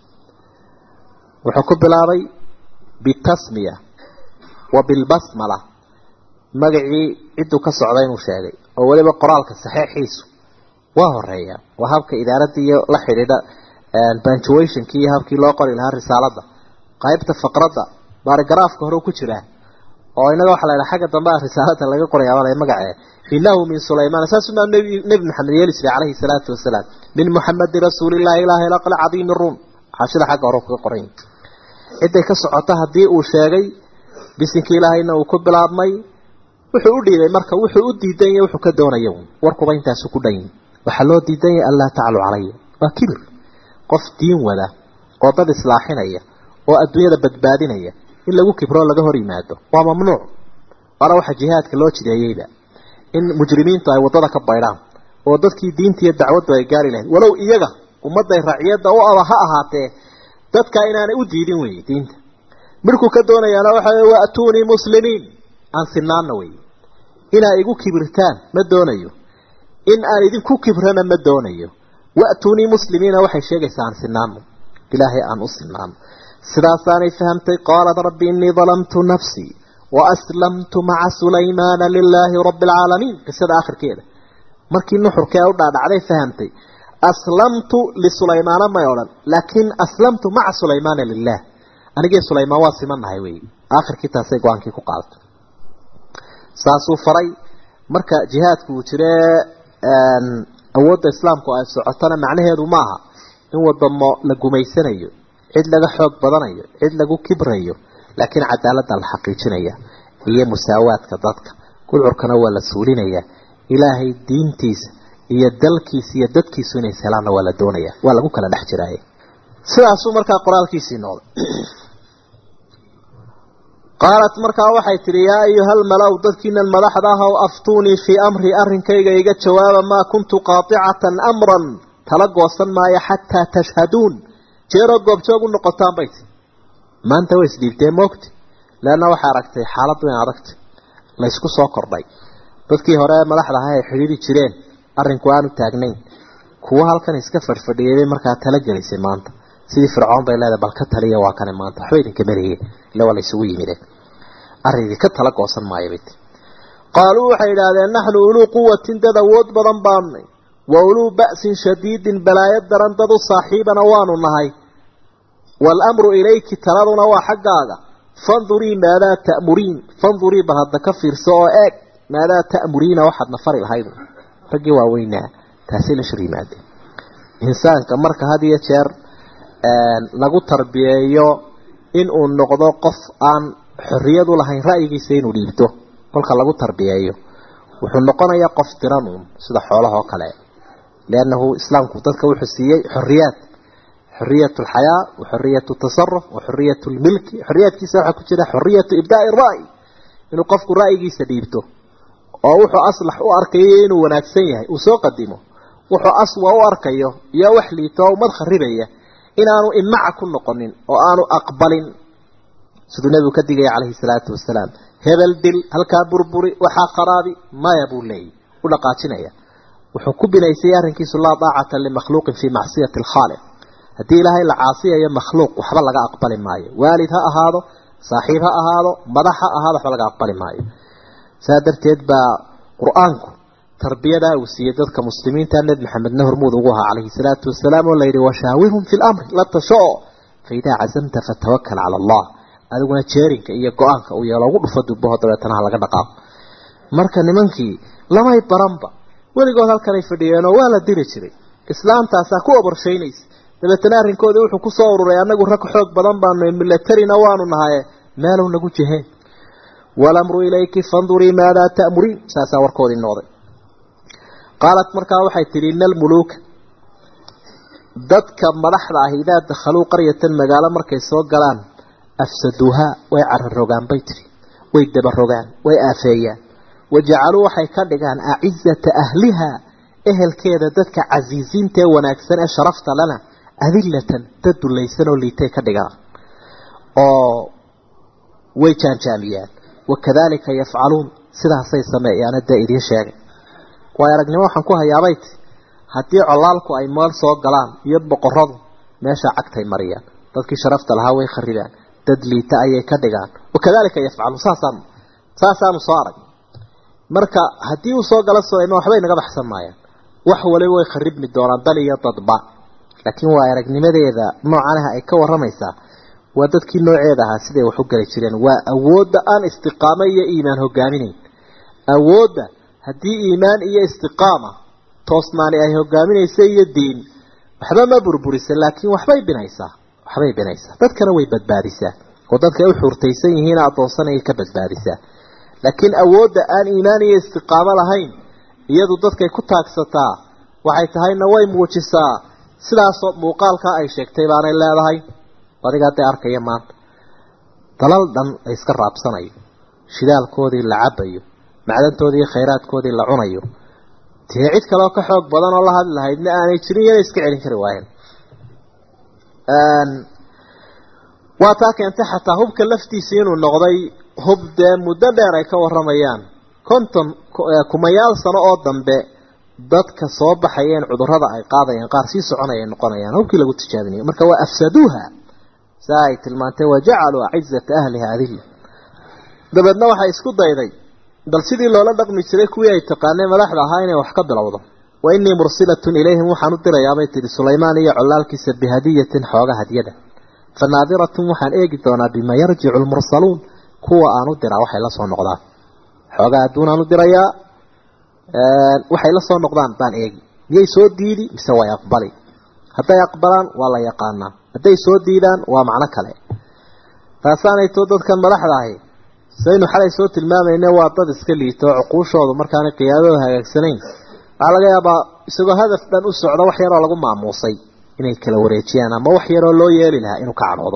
wuxuu ku bilaabay bitasmiya wa bilbasmala magacii cidduu ka socda inuu sheegay oo weliba qoraalka saxeixiisu waa horeeya waa habka idaaradda iyo la xidhiidha punctuationki iyo habkii loo qori lahaa risaalada qaybta faqradda baarigaraafka hore ku jiraa oo inaga waxa la yidhaha xagga dambe a risaalada laga qorayaa magacee inahu min sulaymaan saasumaa nebi maxamed yeeli jiray calayhi salaatu wasalaam min muxamedi rasuulillahi ilaahi laql cadiimi ruum xaashida xagga hore kaga qoran ciday ka socota haddii uu sheegay bisinkii ilaahayna uu ku bilaabmay wuxuu u dhiibay marka wuxuu u diidan yahay wuxuu ka doonaya warkuba intaasu ku dhan waxaa loo diidan yahay anlaa taclu calaya waa kibir qof diin wada oo dad islaaxinaya oo adduunyada badbaadinaya in lagu kibroo laga hor yimaado waa mamnuuc waana waxa jihaadka loo jideeyeyba in mujrimiintu ay waddada ka baydhaan oo dadkii diinta iyo dacwaddu ay gaari lahayd walow iyaga ummadday raciyadda u aba ha ahaatee dadka inaanay u diidin weye diinta midhkuu ka doonayaana waxa wey wa'tuunii muslimiin aan sinaanna wey inaa igu kibirtaan ma doonayo in aan idinku kibrana ma doonayo wa'tuunii muslimiina waxay sheegaysaa aan sinaano ilaahay aan u sinaano sidaasaanay fahamtay qaalat rabbi innii dalamtu nafsii waaslamtu maca sulaymaana lilaahi rabbi alcaalamiin qisada akhirkeeda markii nuxurkee u dhaadhacday fahamtay aslamtu lisulaymaana may odhan laakiin aslamtu maca sulaymaana lilah anigii sulaymaan waa simanahay wey aakhirkii taasay go-aankii ku qaadatay saasuu faray marka jihaadku uu jire awoodda islaamku ay socotona macnaheedu maaha in wadamo la gumaysanayo cid laga xoog badanayo cid lagu kibrayo laakiin cadaaladda la xaqiijinaya iyo musaawaadka dadka gudcurkana waa la suulinaya ilaahay diintiisa iyo dalkiisa iyo dadkiisu inay helaanna waa la doonaya waa lagu kala dhex jiraaye sidaasuu markaa qoraalkiisii noqday qaalat markaa waxay tidhi yaa ayuhal malaw dadkiinan madaxda ah ow aftuunii fii amri arrinkayga iga jawaaba maa kuntu qaadicatan amran tala goosan maayo xataa tashhaduun jeeroo goobjoog u noqotaan bay ti maanta way isdhiibteen moogti leanna waxay aragtay xaaladdu in adagtay laysku soo kordhay dadkii hore madaxda ahaa ay xidhiiri jireen arrinku aanu taagnayn kuwo halkan iska fadhfadhiyay markaa tala gelisay maanta sidii fircoon bay leedahay bal ka taliya waa kane maanta waxba idinka meliye ila waa laysugu yimideen arrin idinka tala goosan maayo bay ti qaaluu waxay idhaahdeen naxnu uluu quwatin dad awood badan baannay wa uluu ba'sin shadiidin balaayo daran dad u saaxiibana waanu nahay waalamru ilayki taladuna waa xaggaaga fandurii maadaa ta'muriin fandurii bal hadda ka fiirso oo eeg maadaa ta'muriina waxaadna fari lahayd raggii waaweynaa taasay la shir yimaadeen insaanka marka had iyo jeer lagu tarbiyeeyo in uu noqdo qof aan xorriyad u lahayn ra'yigiisa inuu dhiibto kolka lagu tarbiyeeyo wuxuu noqonayaa qof tiran uun sida xoolaha oo kale liannahu islaamku dadka wuxuu siiyey xorriyaad xoriyat alxayaa wa xoriyat tasaruf wa xoriyat lmilki xoriyaadkiisa waxaa ku jira xoriyatu ibdaai ra'yi inuu qofku ra'yigiisa dhiibto oo wuxuu aslax u arkayo inuu wanaagsan yahay uu soo qadimo wuxuu aswa u arkayo iyo wax liito oo umad kharibaya inaanu imaca ku noqonin oo aanu aqbalin siduu nebigu ka digaya calayhi salaatu wasalaam hebel dil halkaa burburi waxaa qaraabi maya buu leeyay u dhaqaajinaya wuxuu ku binaysay arrinkiisu laa daacata limakhluuqin fii macsiyati alkhaaliq haddii ilaahay la caasiyayo makhluuq waxba laga aqbali maayo waalid ha ahaado saaxiib ha ahaado madax ha ahaado waxba laga aqbali maayo saa darteed baa qur-aanku tarbiyadaa uu siiyey dadka muslimiinta nebi maxamedna hormuud ugu ahaa calayhi salaatu wasalaam oo layidhi washaawirhum fi lamri la tasho fa idaa cazamta fatawakal cala allah adiguna jeerinka iyo go-aanka uu yeelo ugu dhufo dubaho dabeetana ha laga dhaqaaqo marka nimankii lamay baranba weligood halkanay fadhiyeenoo waa la diri jiray islaamtaasaa ku oborshaynaysa dabeetana arrinkoodii wuxuu ku soo ururay annagu rag xoog badan baanu milatarina waanu nahaye meelow nagu jeheen walamru ilayki fandurii maadaa ta'muriin saasaa warkoodii noqday qaalat markaa waxay tidhi ina almuluuka dadka madaxda ah idaa dakhaluu qaryatan magaalo markay soo galaan afsaduuhaa way cararogaan bay tidhi way dabarogaan way aafeeyaan wajacaluu waxay ka dhigaan acizata ahliha ehelkeeda dadka casiisiinta ee wanaagsan ee sharafta lana adilatan dad dulaysan oo liitay ka dhigaan oo way jaanjaamiyaan wakadalika yafcaluun sidaasay sameeyaan dee idiin sheegay waay aragnimo waxaan ku hayaabay ti haddii colaalku ay meel soo galaan iyo boqoradu meesha cagtay mariyaan dadkii sharafta lahaa way kharibaan dad liita ayay ka dhigaan wakadalika yafcaluun saasaanu saasaanu soo arag marka haddii uu soo gala sulayman waxbay naga baxsan maayaan wax waliba way kharibmi doonaan dal iyo dadba laakiin waa aragnimadeeda noocanaha ay ka waramaysaa waa dadkii nooceeda ahaa siday wax u geli jireen waa awoodda aan istiqaamo iyo iimaan hogaaminayn awoodda haddii iimaan iyo istiqaama toosnaani ay hogaaminaysa iyo diin waxba ma burburisa laakiin waxbay binaysaa waxbay binaysaa dadkana way badbaadisaa oo dadka ay u xuurtaysan yihiin addoonsanayay ka badbaadisaa laakiin awoodda aan iimaan iyo istiqaamo lahayn iyadu dadkay ku taagsataa waxay tahayna way muujisaa sidaasoo muuqaalkaa ay sheegtay baanay leedahay adiga hadday arkaya maanta dalal dhan la iska raabsanayo shidaalkoodii la cabayo macdantoodii iyo khayraadkoodii la cunayo dee cid kaleoo ka xoog badan oo la hadli lahaydna aanay jirin iyana iska celin kari waayeen waa taa keentay xataa hubka laftiisa inuu noqday hub dee muddo dheer ay ka waramayaan konton kumayaal sano oo dambe dadka soo baxayeen cudurada ay qaadayaan qaar sii soconaya noqonayaan hubkii lagu tijaabinayo marka waa afsaduuha saa ay tilmaantay wajacaluu acizata ahliha adilla dabeedna waxay isku dayday bal sidii loola dhaqmi jiray kuwii ay taqaaneen madaxda ahaa inay wax ka bilowdo wa innii mursilatun ilayhim waxaan u dirayaabay tihi sulaymaan iyo colaalkiisa bihadiyatin xooga hadyada fa naadiratun waxaan eegi doonaa bima yarjicu lmursaluun kuwa aan u diraa waxay la soo noqdaan xoogaa adduunaan u dirayaa waxay la soo noqdaan baan eegi miyay soo diidi mise way aqbali hadday aqbalaan waa la yaqaanaa hadday soo diidaan waa macno kale taasaanayto dadkan madaxda ahi saynu xalay soo tilmaamayne waa dad iska liito oo cuquushoodu markaana qiyaadada hagaagsanayn waxaa laga yaabaa isagoo hadaf dhan u socda wax yaroo lagu maamuusay inay kala wareejiyaan ama wax yaroo loo yeeli lahaa inuu ka cadhoodo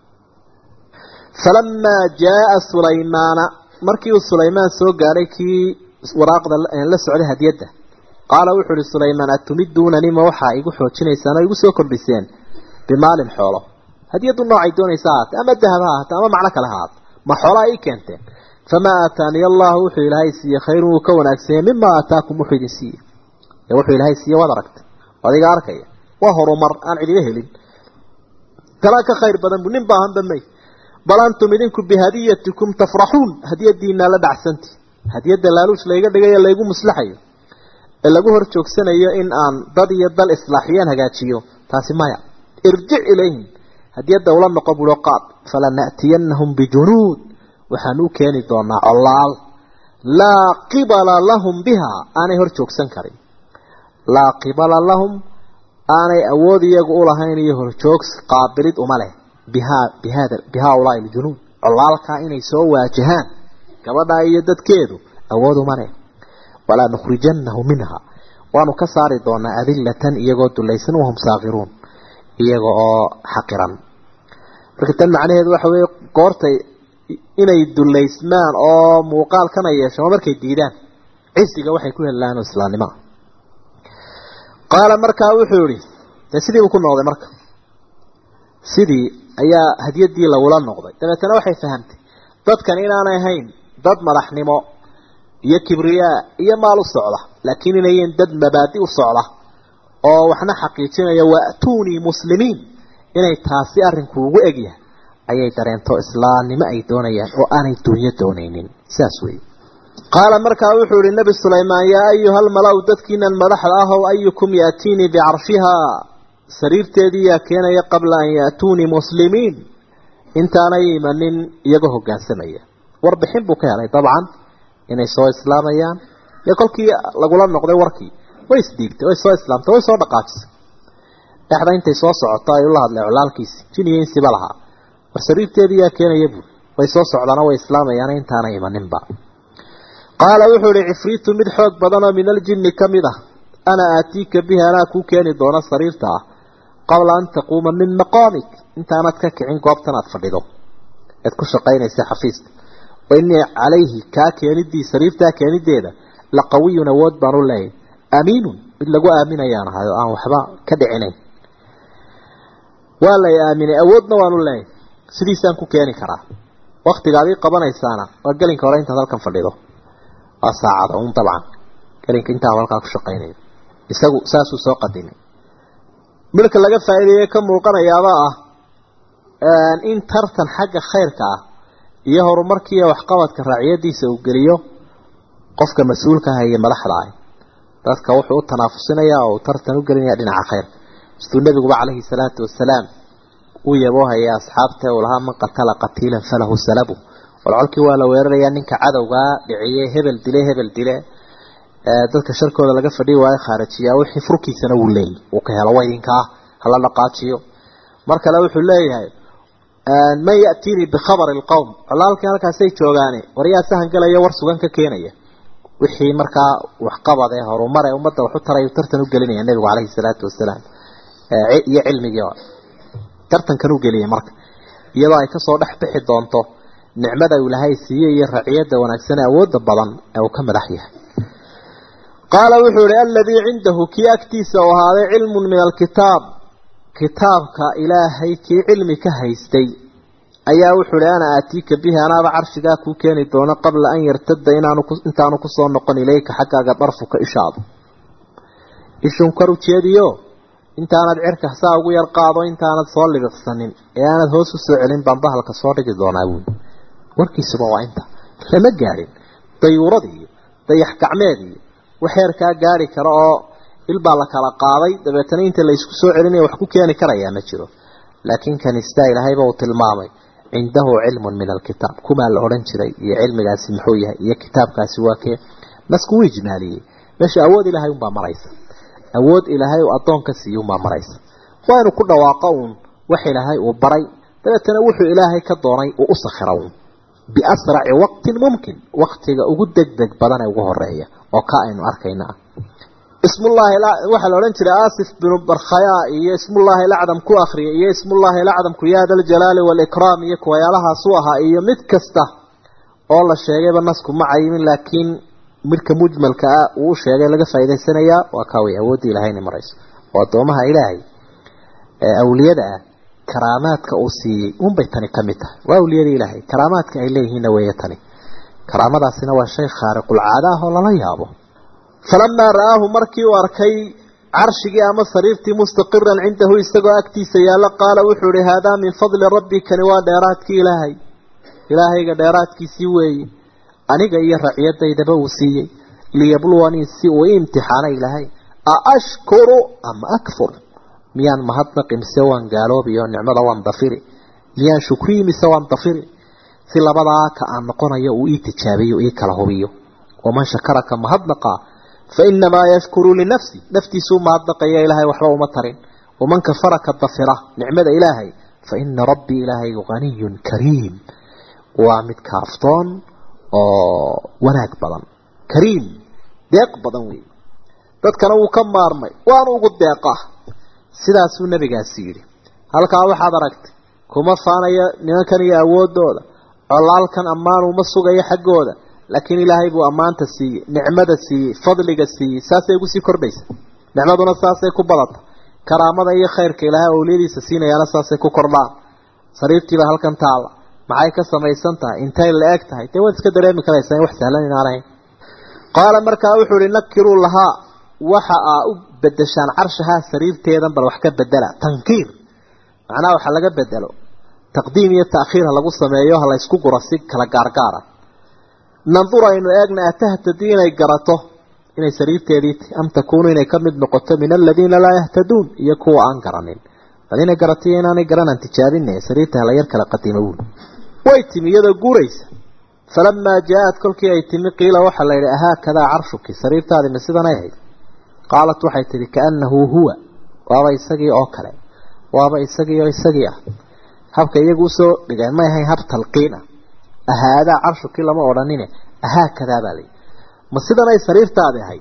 falamaa jaaa sulaymaana markii uu sulaymaan soo gaadhay kii waraaqda la socday hadiyadda qaala wuxuu uhi sulaymaan atumiduunani ma waxaa igu xoojinaysaan oo igu soo kordhiseen bimaalin xoolo hadiyaddu noocay doonaysa ahaatee ama dahab ha ahaatee ama macno kale ha ahaate ma xoolaa ii keenteen famaa aataaniya allahu wuxuu ilaahay siiye khayrun wuu ka wanaagsanyay mima aataakum wuxuu idin siiye ee wuxuu ilaahay siiye waad aragtay adiga arkaya waa horumar aan cidiga helin talaa ka khayr badan bu nin baahanba may bal antum idinku bihadiyatikum tafraxuun hadiyadiinaa la dhacsanti hadiyadda laaluush layga dhigayo laygu muslaxayo ee lagu hor joogsanayo in aan dad iyo dal islaaxiyaan hagaajiyo taasi maya irjic ilayhim hadiyadda ula noqo bulo qaad falana'tiyanahum bijunuud waxaan u keeni doonaa colaal laa qibala lahum biha aanay hor joogsan karin laa qibala lahum aanay awood iyagu ulahayn iyo horjoogs qaabilid uma leh bihaa bihada bihaulaai aljunuud colaalkaa inay soo waajahaan gabadhaa iyo dadkeedu awood uma leh walaa nukhrijanahu minha waanu ka saari doonaa adillatan iyagoo dulaysan wahum saakiruun iyaga oo xaqiran marka tan macnaheedu waxa weeye goortay inay dullaysmaan oo muuqaalkana yeeshaan markay diidaan cisiga waxay ku helaan islaamnimo qaala markaa wuxuu yihi dee sidii uu ku noqday marka sidii ayaa hadiyadii lagula noqday dabeetana waxay fahamtay dadkan inaanay ahayn dad madaxnimo iyo kibriyaa iyo maal u socda laakiin inayen dad mabaadi u socda oo waxna xaqiijinaya waatuunii muslimiin inay taasi arrinku ugu egyahay ayay dareento islaamnimo ay doonayaan oo aanay duunyo doonaynin sidaas weeye qaala markaa wuxuu ihi nebi sulaymaan yaa ayuha almala-u dadkiinan madaxda ah ow ayukum yaatiinii bicarshihaa sariirteedii yaa keenaya qabla an yaatuunii muslimiin intaanay imanin iyagoo hoggaansamaya warbixin buu ka helay dabcan inay soo islaamayaan iyo kolkii lagula noqday warkii way isdhiibtay way soo islaamtay way soo dhaqaajisay dhexda intay soo socoto ayuu la hadlay colaalkiisi jin iyo insiba lahaa war sariirteedii yaa keenaya buuri way soo socdaana way islaamayaan intaana imaninba qaala wuxuu ihi cifriitu mid xoog badan oo min aljinni ka mid ah ana aatiika bihi anaa kuu keeni doona sariirta ah qabla an taquuma min maqaamik intaanad ka kicin goobtan aad fadhido ead ku shaqaynaysa xafiiska wa innii calayhi kaa keenidii sariirtaa keenideeda la qawiyun awood baan u leeyahy amiinun mid lagu aaminayaan ahay oo aan waxba ka dhicinayn waa lay aaminay awoodna waan u leeyahy sidiisaan ku keeni karaa waktigaad ii qabanaysaana waa gelinka hore intaad halkan fadhido waa saacada un dabcan gelinka intaa halkaa ku shaqaynayo isagu saasuu soo qadimay midka laga faa'iideeye ka muuqanayaaba ah in tartan xagga khayrka ah iyo horumarkiiyo waxqabadka raaciyadiisa uu geliyo qofka mas-uulka ah iyo madaxda ah dadka wuxuu u tanaafusinayaa oo uu tartan u gelinaya dhinaca khayrka siduu nebiguba calayhi salaatu wasalaam uu yaboohaya asxaabta uu lahaa man qatala qatiilan falahu salabu walcolkii waa la weerarayaa ninka cadowgaa dhiciyey hebel dile hebel dile dadka sharkooda laga fadhiyi waayo khaarajiyaa wixii furkiisana wuu leeyay uu ka helo waydinkaa hala dhaqaajiyo mar kale wuxuu leeyahay man ya'tiinii bikhabari alqowm colaalkii halkaasay joogaane waryaa sahan galaya war sugan ka keenaya wixii markaa waxqabad ee horumar ee ummadda waxu tarayu tartan u gelinaya nebigu calayhi salaatu wasalaam iyo cilmigii tartankan u geliyay marka iyadoo ay kasoo dhex bixi doonto nicmada uu ilaahay siiyey iyo raciyada wanaagsan ee awoodda badan ee uu ka madax yahay qaala wuxuu ihi aladii cindahu kii agtiisa u ahaaday cilmun min alkitaab kitaabka ilaahay kii cilmi ka haystay ayaa wuxuu ihi ana aatiika bihi anaaba carshigaa kuu keeni doono qabla an yartada inaanu intaanu kusoo noqon ilayka xaggaaga darfuka ishaadu ishun kor ujeediyo intaanad cirka saa ugu yar qaado intaanad soo libiqsanin ee aanad hoos u soo celin baan bahalka soo dhigi doonaa buuli warkiisuba waa inta lama gaadhin dayuurad iyo dayax gacmeed iyo waxeerkaa gaari kara oo ilbaa la kala qaaday dabeetana inta la isku soo celinaya wax ku keeni karayaa ma jiro laakiin kanistaa ilaahayba uu tilmaamay cindahu cilmun min alkitaab kumaa la odhan jiray iyo cilmigaasi muxuu yahay iyo kitaabkaasi waa kee nasku wuu ijmaaliyey meesha awood ilaahay unbaa maraysa awood ilaahay uu addoonka siiye unbaa maraysa waa inuu ku dhawaaqo uun wax ilaahay uu baray dabeetana wuxuu ilaahay ka doonay uu u sakhira uun biasraci waqtin mumkin waktiga ugu degdeg badan ee ugu horeeya oo ka aynu arkayna ah ismullaahi waxaa la odhan jiray asif binu barkhaya iyo ismullaahi lacdam ku akriya iyo ismullaahi lacdamku ya daljalaali waalikraam iyo kuwayaalahaasuu ahaa iyo mid kasta oo la sheegayba nasku ma cayimin laakiin midka mujmalka ah uu sheegay laga faa'idaysanayaa waa kaa wey awoodda ilahayna marayso oo addoomaha ilaahay ee awliyada ah karaamaadka uu siiyey unbay tani ka mid tahay waa awliyada ilaahay karaamaadka ay leeyihiinna weeye tani karaamadaasina waa shay khaariqulcaada ah oo lala yaabo falamaa ra'aahu markii uu arkay carshigii ama sariirtii mustaqiran cindahu isagoo agtiisa yaalla qaala wuxuu ihi haadaa min fadli rabbi kani waa dheeraadkii ilaahay ilaahayga dheeraadkiisii weeye aniga iyo raciyadaydaba uu siiyey liyabluwanii si uu imtixaana ilaahay a ashkuru ama akfur miyaan mahadnaqi mise waan gaaloobi oo nicmada waan dafiri miyaan shukriyi mise waan dafiri si labadaa ka aan noqonayo uu ii tijaabiyo ii kala hubiyo waman shakaraka mahadnaqa fa inamaa yashkuru linafsi naftiisuu mahadnaqaya ilaahay waxba uma tarin waman kafaraka dafira nicmada ilaahay fa ina rabbii ilaahaygu haniyun kariim waa mid kaaftoon oo wanaag badan kariim deeq badan wey dadkana wuu ka maarmay waana ugu deeqa sidaasuu nabigaasi yidhi halkaa waxaad aragtay kuma faanayo nimankan iyo awoodooda colaalkan ammaan uma sugayo xaggooda laakiin ilaahay buu ammaanta siiyey nicmada siiyey fadliga siiyey saasay ugu sii kordhaysa nicmaduna saasay ku badata karaamada iyo khayrka ilaahay awliyadiisa siinayaana saasay ku kordhaan sariirtiiba halkan taala maxay ka samaysan tahay intay la eg tahay dee waad iska dareemi karaysaa in wax sahlan inaan ahayn qaala markaa wuxuu ihi nakiruu lahaa waxa aa u bedeshaan carshahaa sariirteedan bal wax ka bedela tankiir macnaha waxa laga bedelo taqdiim iyo ta'khiir ha lagu sameeyo ha la ysku guro si kala gaargaara nandur aynu eegna atahtadii inay garato inay sariirteedii am takuunu inay ka mid noqoto min aladiina laa yahtaduun iyo kuwa aan garanin bal inay garato iyo inaanay garanan tijaabine sariirta hala yar kala qadima wuul way timi iyadoo guuraysa falamaa jaa-ad kolkii ay timi qiila waxaa la yidhi ahaakadaa carshuki sariirtaadi ma sidanay ahayd qaalat waxay tihi kaanahu huwa waaba isagii oo kale waaba isagii oo isagii ah habka iyagu usoo dhigeen may ahayn hab talqiin ah ahaadaa carshukii lama odhanine ahaakadaa baa layihi ma sidanay sariirtaadi ahayd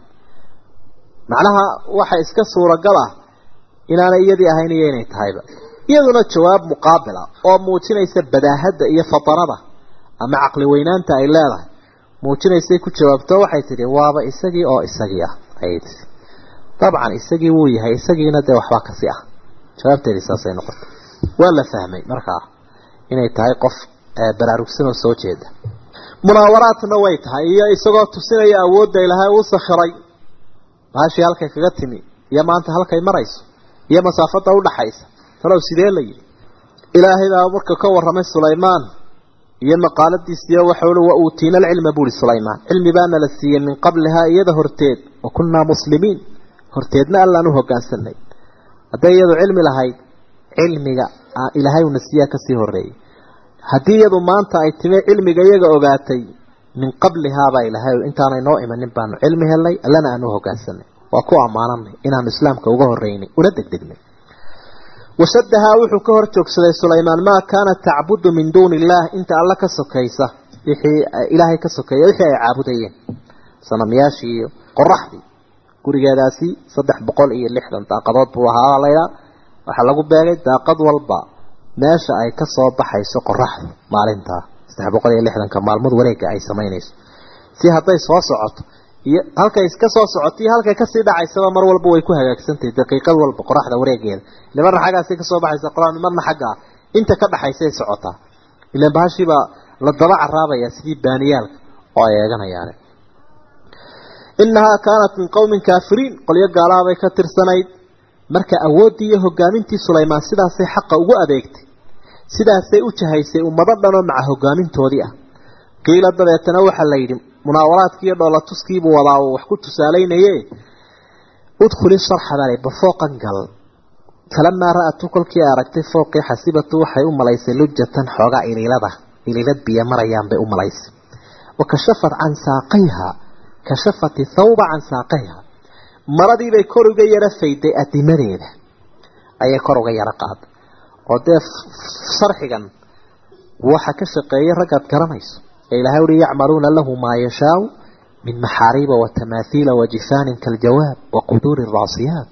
macnaha waxa iska suuragal ah inaanay iyadii ahayn iyo inay tahayba iyaduna jawaab muqaabila oo muujinaysa badaahadda iyo fatarada ama caqli weynaanta ay leedahay muujinaysay ku jawaabto waxay tidhi waaba isagii oo isagii ah ayay tii dabcan isagii wuu yahay isagiina dee waxbaa kasi ah jawaabteedii saasay noqotay waa la fahmay markaa inay tahay qof baraarugsan oo soo jeeda munaawaraadna way tahay iyo isagoo tusinaya awoodda ilaahay uu sakhiray baashii halkay kaga timi iyo maanta halkay marayso iyo masaafada udhaxaysa talow sidee la yidhi ilaahay baa marka ka warramay sulaymaan iyo maqaaladiisiiyo waxa ui wa uutiina alcilma buuri sulaymaan cilmi baana la siiyey min qablihaa iyada horteed wa kunnaa muslimiin horteedna allaan u hogaansanay hadday iyadu cilmi lahayd cilmiga ilaahay una siiyaa kasii horeeyey haddii iyadu maanta ay timi cilmiga iyaga ogaatay min qablihaabaa ilaahay intaanay noo imanin baanu cilmi helnay allana aanu hogaansanay waa ku ammaananay inaanu islaamka uga horeynay una degdegnay washadahaa wuxuu ka hor joogsaday sulaymaan maa kaanat tacbudu min duuni illaah inta alla ka sokaysa wixii ilaahay ka sokeeya wixii ay caabudayeen sanamyaashii iyo qoraxdii gurigeedaasi saddex boqol iyo lixdan daaqadood buu ahaa laydhaa waxaa lagu beegay daaqad walba meesha ay ka soo baxayso qoraxdu maalintaa saddex boqol iyo lixdanka maalmood wareega ay samaynayso si hadday soo socoto iyo halkay iska soo socoto iyo halkay kasii dhacaysaba mar walba way ku hagaagsantahay daqiiqad walba qoraxda wareegeeda ile marna xaggaasi kasoo baxaysa qoraxdu marna xaggaa inta ka dhaxaysay socotaa ilan bahashiibaa la daba caraabaya sidii baaniyaalka oo ay eeganayaan inahaa kaanat min qowmin kaafiriin qolyo gaalaabay ka tirsanayd marka awooddii iyo hogaamintii sulaymaan sidaasay xaqa ugu adeegtay sidaasay u jahaysay ummado dhanoo maca hogaamintoodii ah qiila dabeetana waxaa la yidhi munaawaraadkii iyo dhoolatuskiibuu wadaa uu wax ku tusaalaynaye udkhuli sarxa baa la bafooqan gal falamaa ra-atu kolkii ay aragtay fooqii xasibatu waxay u malaysay lujatan xoogaa iliilada iliilad biyo marayaan bay u malaysay wa kashafat can saaqayha kashafat thawba can saaqayha maradiibay kor uga yaro fayday adimadeeda ayay kor uga yaro qaaday oo dee sarxigan waxa ka shaqeeyay raggaad garanayso ee ilahay uhi yacmaluuna lahu maa yashaau min maxaariiba wa tamaathiila wa jifaanin kaljawaab wa quduuri raasiyaat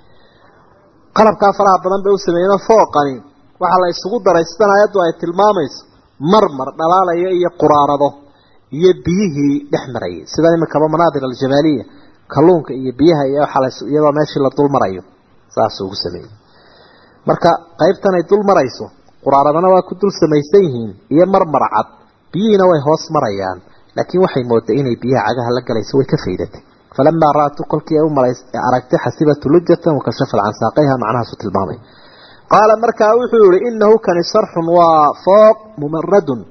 qalabkaa faraha badan bay u sameeyeen fooqani waxaa la isugu daray sidan aayaddu ay tilmaamayso marmar dhalaalaya iyo quraarado iyo biyihii dhex marayay sida iminkaba manaadir aljamaaliya kalluunka iyo biyaha iyo waxa iyadoo meeshii la dul marayo saasuu ugu sameeyey marka qaybtan ay dul marayso quraaradana waa ku dul samaysan yihiin iyo marmar cad biyihiina way hoos marayaan laakiin waxay mooday inay biyaha cagaha la galayso way ka faydatay falamaa ra-atu kolkii ay u malays aragtay xasibatu lujatan wakashafat can saaqayha macnahaasu tilmaamay qaala markaa wuxuu yihi inahu kani sarxun waa fooq mumaradun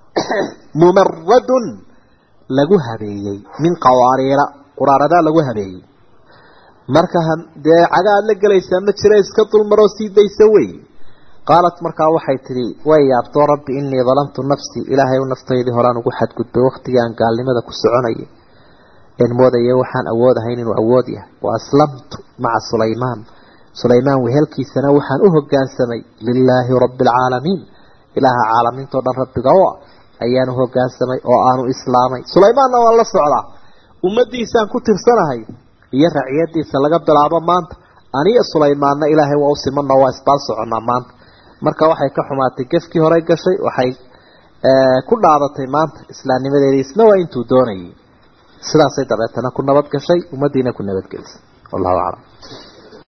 mumaradun lagu habeeyey min qawaariira quraaradaa lagu habeeyey marka dee caga aad la gelaysaa ma jira iska dulmaroo sii daysa wey qaalat markaa waxay tidhi way yaabtoo rabbi inii dalamtu nafsii ilaahay u naftaydii horaan ugu xadgudbay waktigii aan gaalnimada ku soconayay een moodaya waxaan awood ahayn inuu awood yahay wa aslamtu maca sulaymaan sulaymaan wehelkiisana waxaan u hogaansamay lilaahi rabbi alcaalamiin ilaaha caalamiintao dhan rabbiga o ayaan u hogaansamay oo aanu islaamay sulaymaanna waan la socdaa ummadiisaan ku tirsanahay iyo raciyadiisa laga bilaabo maanta aniyo sulaymaanna ilaahay waa u simano waa isbaal soconnaa maanta marka waxay ka xumaatay gefkii horey gashay waxay ku dhaadatay maanta islaamnimadeedii isna waa intuu doonayay sidaasay dabeetana ku nabad gashay ummaddiina ku nabadgelisay wallahu aclam